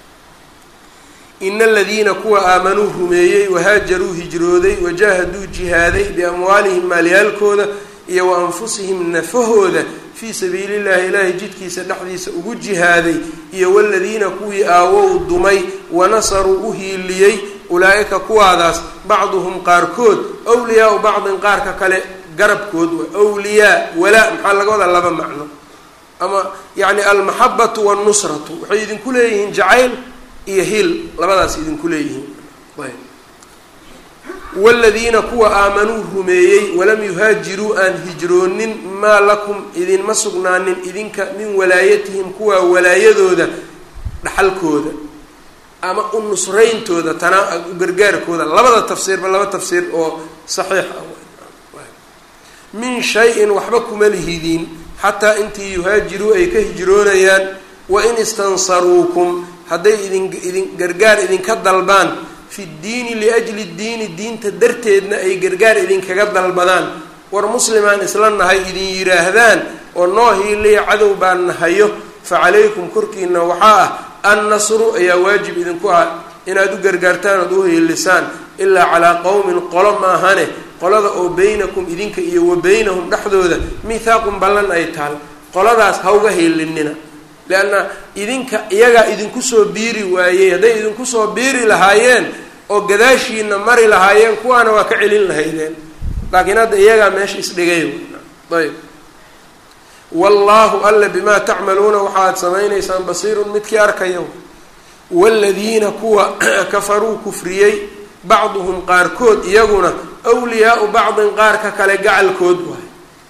ina aladiina kuwa aamanuu rumeeyey wahaajaruu hijrooday wajaahaduu jihaaday biamwaalihim maalyaalkooda iyo wa anfusihim nafahooda fii sabiili llahi ilaahay jidkiisa dhexdiisa ugu jihaaday iyo waladiina kuwii aawow dumay wanasaruu u hiiliyey ulaa-ika kuwaadaas bacduhum qaarkood wliyaau bacdin qaarka kale garabkood wa wliyaa walaa maxaa laga wadaa laba macno ama yacni almaxabatu wannusratu waxay idinku leeyihiin jacayl iyo hiil labadaas idinku leeyihiin ayb waladiina kuwa aamanuu rumeeyey walam yuhaajiruu aan hijroonin maa lakum idinma sugnaanin idinka min walaayatihim kuwa walaayadooda dhaxalkooda ama u nusrayntooda tana u gargaarkooda labada tafsiirba laba tafsiir oo saxiix ah min shay-in waxba kuma lihidiin xataa intii yuhaajiruu ay ka hijroonayaan wain istansaruukum hadday idin idin gargaar idinka dalbaan fi ddiini liajli ddiini diinta darteedna ay gargaar idinkaga dalbadaan war muslimaan isla nahay idin yidhaahdaan oo noo hiiliya cadow baan nahayo fa calaykum korkiina waxaa ah annasru ayaa waajib idinku ah inaad u gargaartaan ood u hiilisaan ilaa calaa qowmin qolo maahane qolada oo beynakum idinka iyo wa beynahum dhexdooda mithaaqun ballan ay taal qoladaas ha uga hiilinina leanna idinka iyagaa idinku soo biiri waayey hadday idinku soo biiri lahaayeen oo gadaashiina mari lahaayeen kuwaana waa ka celin lahaydeen laakiin hadda iyagaa meesha isdhigay ayb wallaahu alla bimaa tacmaluuna waxaad samaynaysaan basiirun midkii arkaya waaladiina kuwa kafaruu kufriyey bacduhum qaarkood iyaguna wliyaau bacdin qaarka kale gacalkood waay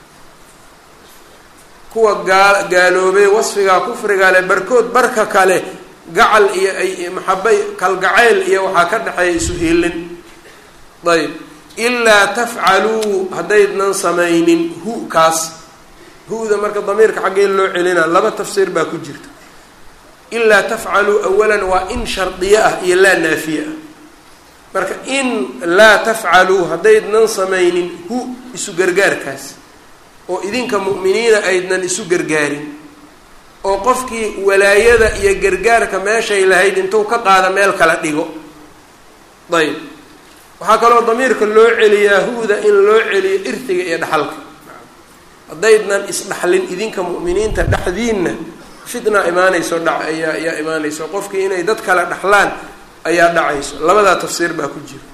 kuwa gaa gaaloobay wasfigaa kufriga le barkood barka kale gacal iyo ay maxabay kalgacayl iyo waxaa ka dhexeeya isu hiilin ayb ilaa tafcaluu haddaydnan samaynin hu kaas hu-da marka damiirka xaggee loo celina laba tafsiir baa ku jirta ilaa tafcaluu awalan waa in shardiye ah iyo laa naafiye ah marka in laa tafcaluu haddaydnan samaynin hu isu gargaarkaas oo idinka mu'miniina aydnan isu gargaarin oo qofkii walaayada iyo gargaarka meeshay lahayd intuu ka qaada meel kala dhigo ayb waxaa kaloo damiirka loo celiyaa hu-da in loo celiyo irtiga iyo dhaxalka haddaydnan isdhaxlin idinka mu'miniinta dhexdiinna fitna imaanayso dha ayaa ayaa imaanayso qofkii inay dad kale dhaxlaan ayaa dhacayso labadaa tafsiir baa ku jira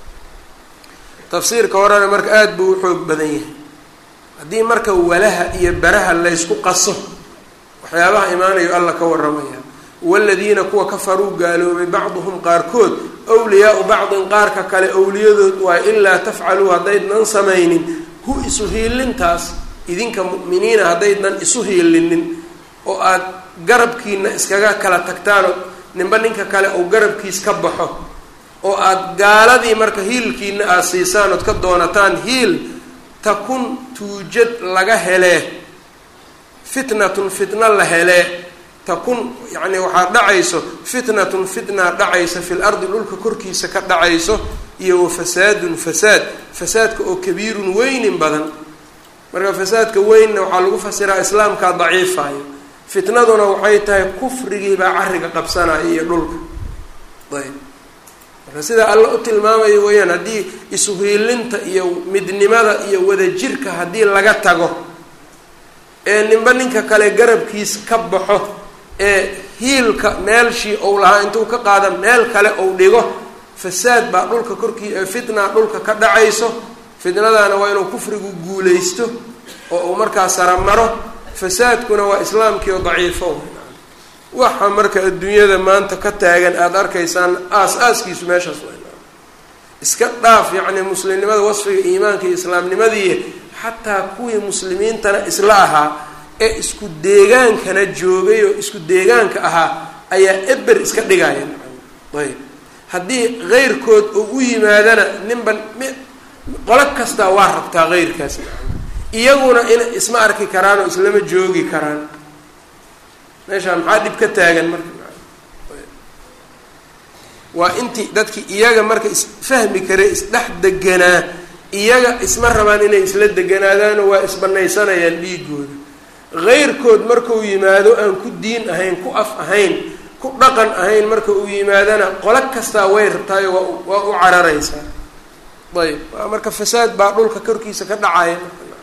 tafsiirka horena marka aada buu u xoog badan yahay haddii marka walaha iyo baraha laysku qaso waxyaabaha imaanayo alla ka waramaya waladiina kuwa kafaruu gaaloobay bacduhum qaarkood wliyaau bacdin qaarka kale owliyadood waa ilaa tafcaluu haddaydnan samaynin hu isu hiilintaas idinka mu'miniina haddaydnan isu hiilinin oo aada garabkiina iskaga kala tagtaano ninba ninka kale uu garabkiis ka baxo oo aada gaaladii marka hiilkiina aada siisaan ood ka doonataan hiil takun tuujad laga helee fitnatun fitna la helee takun yacni waxaa dhacayso fitnatun fitna dhacaysa fil ardi dhulka korkiisa ka dhacayso iyo wa fasaadun fasaad fasaadka oo kabiirun weynin badan marka fasaadka weynna waxaa lagu fasiraa islaamkaa daciifayo fitnaduna waxay tahay kufrigiibaa carriga qabsanaya iyo dhulka ayb marka sidaa alla u tilmaamayo weeyaan haddii isuhiilinta iyo midnimada iyo wadajirka haddii laga tago ee ninba ninka kale garabkiis ka baxo ee hiilka meelshii ou lahaa intuu ka qaada meel kale ou dhigo fasaad baa dhulka korkii fitna dhulka ka dhacayso fitnadaana waa inuu kufrigu guulaysto oo uu markaa saramaro fasaadkuna waa islaamkii oo daciifo waxa marka adduunyada maanta ka taagan aada arkaysaan aas aaskiisu meeshaas w iska dhaaf yacni muslimnimada wasfiga iimaanka iyo islaamnimadii xataa kuwii muslimiintana isla ahaa ee isku deegaankana joogay oo isku deegaanka ahaa ayaa eber iska dhigaya ayb haddii keyrkood oo u yimaadana ninban qolo kastaa waa rabtaa keyrkaas iyaguna in isma arki karaan oo islama joogi karaan meeshaa maxaa dhib ka taagan marka waa intii dadkii iyaga marka isfahmi kare isdhex deganaa iyaga isma rabaan inay isla deganaadaano waa isbanaysanayaan dhiigooda keyrkood markau yimaado aan ku diin ahayn ku af ahayn ku dhaqan ahayn marka uu yimaadana qolo kastaa way rabtaayo waa waa u cararaysaa ayb waa marka fasaad baa dhulka korkiisa ka dhacaya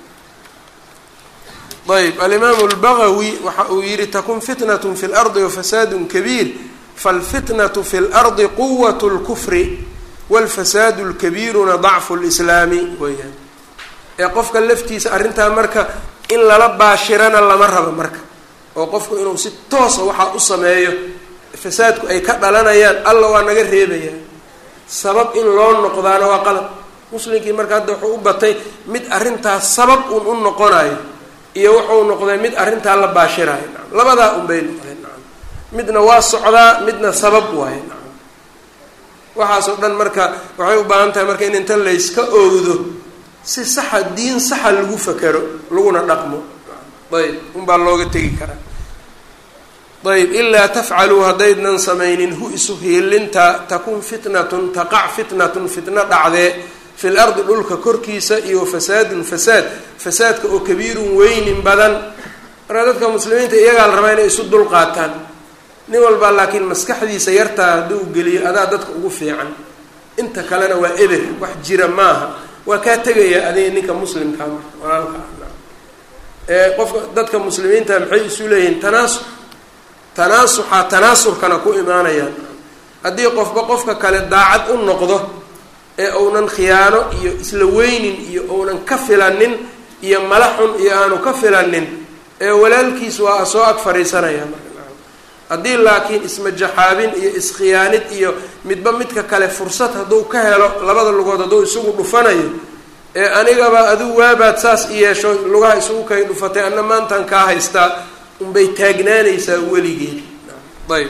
ayb alimaamu lbagawi waxa uu yihi takun fitnat fi lardi wafasaadu kabiir falfitnatu fi lardi quwat lkufri walfasaadu lkabiiruna dacfu lislaami weyaan ee qofka laftiisa arrintaa marka in lala baashirana lama rabo marka oo qofku inuu si toosa waxaa u sameeyo fasaadku ay ka dhalanayaan alla waa naga reebayaa sabab in loo noqdaana waa qalab muslimkii marka hadda wuxuu u batay mid arrintaas sabab un u noqonayo iyo wuxuu noqday mid arrintaa la baashirayo nacam labadaa unbay noqdeen nacam midna waa socdaa midna sabab waaye nacam waxaasoo dhan marka waxay u baahan tahay marka in inta layska oogdo si saxa diin saxa lagu fakero laguna dhaqmo ayb unbaa looga tegi karaa ayb ilaa tafcaluu haddaydnan samaynin hu isu hiilinta takun fitnatun taqac fitnatun fitno dhacdee fi lardi dhulka korkiisa iyo fasaadun fasaad fasaadka oo kabiirun weynin badan marka dadka muslimiinta iyagaa la rabaa inay isu dul qaataan nin walbaa laakiin maskaxdiisa yartaa hadduu geliyo adaa dadka ugu fiican inta kalena waa eber wax jira maaha waa kaa tegaya adiga ninka muslimkaa marka walaalka ee qofka dadka muslimiinta maxay isu leeyihiin tanaasux tanaasuxaa tanaasurkana ku imaanayaan haddii qofba qofka kale daacad u noqdo ee uunan khiyaano iyo isla weynin iyo uunan ka filanin iyo mala xun iyo aanu ka filanin ee walaalkiis waa soo ag fadhiisanaya marka haddii laakiin ismajaxaabin iyo iskhiyaanid iyo midba midka kale fursad hadduu ka helo labada lugood hadduu isugu dhufanayo ee anigaba adigu waabaad saas i yeesho lugaha isugu kay dhufatay anna maantan kaa haystaa unbay taagnaanaysaa weligeed ayb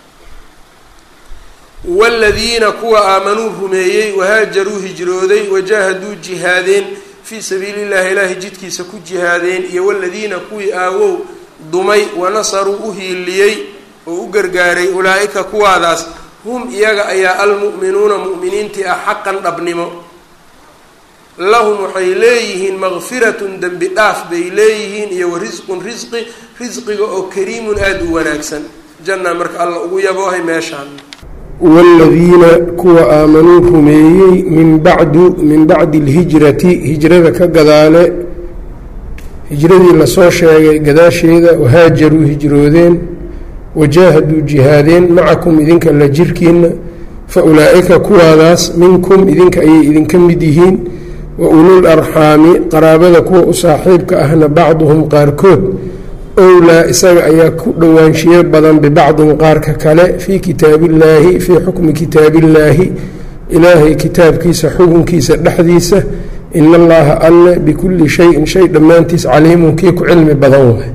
waladiina kuwa aamanuu rumeeyey wahaajaruu hijrooday wajaahaduu jihaadeen fii sabiili llahi ilaahi jidkiisa ku jihaadeen iyo waladiina kuwii aawow dumay wanasaruu u hiiliyey oo u gargaaray ulaa-ika kuwaadaas hum iyaga ayaa almu'minuuna mu'miniintii ah xaqan dhabnimo lahum waxay leeyihiin makfiratun dembi dhaaf bay leeyihiin iyo wa risqun risqi risqiga oo kariimun aada u wanaagsan janna marka alla ugu yaboohay meeshaan waaladiina kuwa aamanuu rumeeyey min bacdu min bacdi alhijrati hijrada ka gadaale hijradii lasoo sheegay gadaasheeda wahaajaruu hijroodeen wajaahaduu jihaadeen macakum idinka la jirkiina fa ulaa-ika kuwaadaas minkum idinka ayay idinka mid yihiin wa ulul arxaami qaraabada kuwa u saaxiibka ahna bacduhum qaarkood owlaa isaga ayaa ku dhowaanshiyo badan bibacdin qaarka kale fii kitaabillaahi fii xukmi kitaabillaahi ilaahay kitaabkiisa xukunkiisa dhexdiisa ina allaha alle bikulli shayin shay dhammaantiis caliimun kii ku cilmi badan waay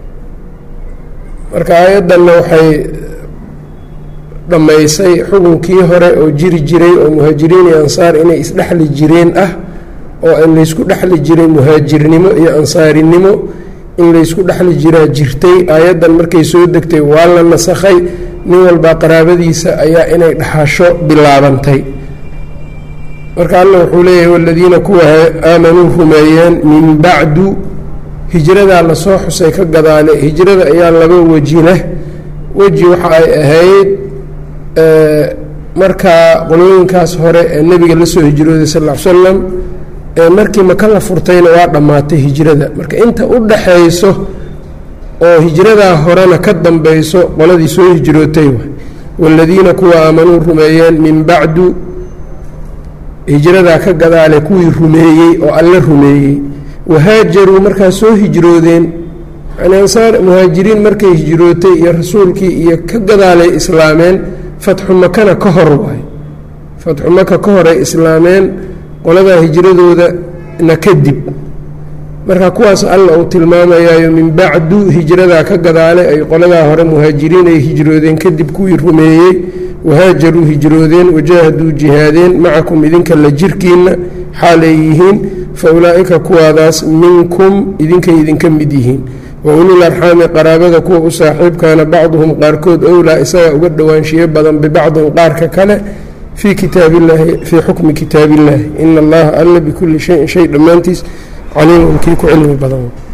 marka aayaddanna waxay dhammaysay xukunkii hore oo jiri jiray oo muhaajiriin iyo ansaar inay isdhexli jireen ah oo in laysku dhexli jiray muhaajirnimo iyo ansaarinimo in laysku dhexli jiraa jirtay aayaddan markay soo degtay waa la nasakhay nin walbaa qaraabadiisa ayaa inay dhaxasho bilaabantay marka alla wuxuu leeyahay waladiina kuwa aamanuu rumeeyeen min bacdu hijradaa lasoo xusay ka gadaale hijrada ayaa laba weji leh weji waxa ay ahayd markaa qolooyinkaas hore ee nebiga la soo hijrooday sal ll ly slam markii maka la furtayna waa dhammaatay hijrada marka inta u dhaxayso oo hijradaa horena ka dambayso qoladii soo hijrootay wa waaladiina kuwa aamanuu rumeeyeen min bacdu hijradaa ka gadaale kuwii rumeeyey oo alle rumeeyey wahaajaruu markaa soo hijroodeen yani ansaar muhaajiriin markay hijrootay iyo rasuulkii iyo ka gadaalay islaameen fatxu makana ka hor waay fatxu maka ka horay islaameen qoladaa hijradoodana kadib marka kuwaas alla uu tilmaamayaayo min bacdu hijradaa ka gadaale ay qoladaa hore muhaajiriin ay hijroodeen kadib kuwii rumeeyey wahaajaruu hijroodeen wajaahaduu jihaadeen macakum idinka la jirkiinna xaalay yihiin fa ulaa'ika kuwaadaas minkum idinkay idinka mid yihiin wa ulul arxaami qaraabada kuwa u saaxiibkaana bacduhum qaarkood owlaa isagaa uga dhowaanshiyo badan bibacdin qaarka kale fii kitaabiillaahi fii xukmi kitaabillaahi ina allaha alla bikulli shayin shay dhammaantiis caliimun kii ku cilmi badan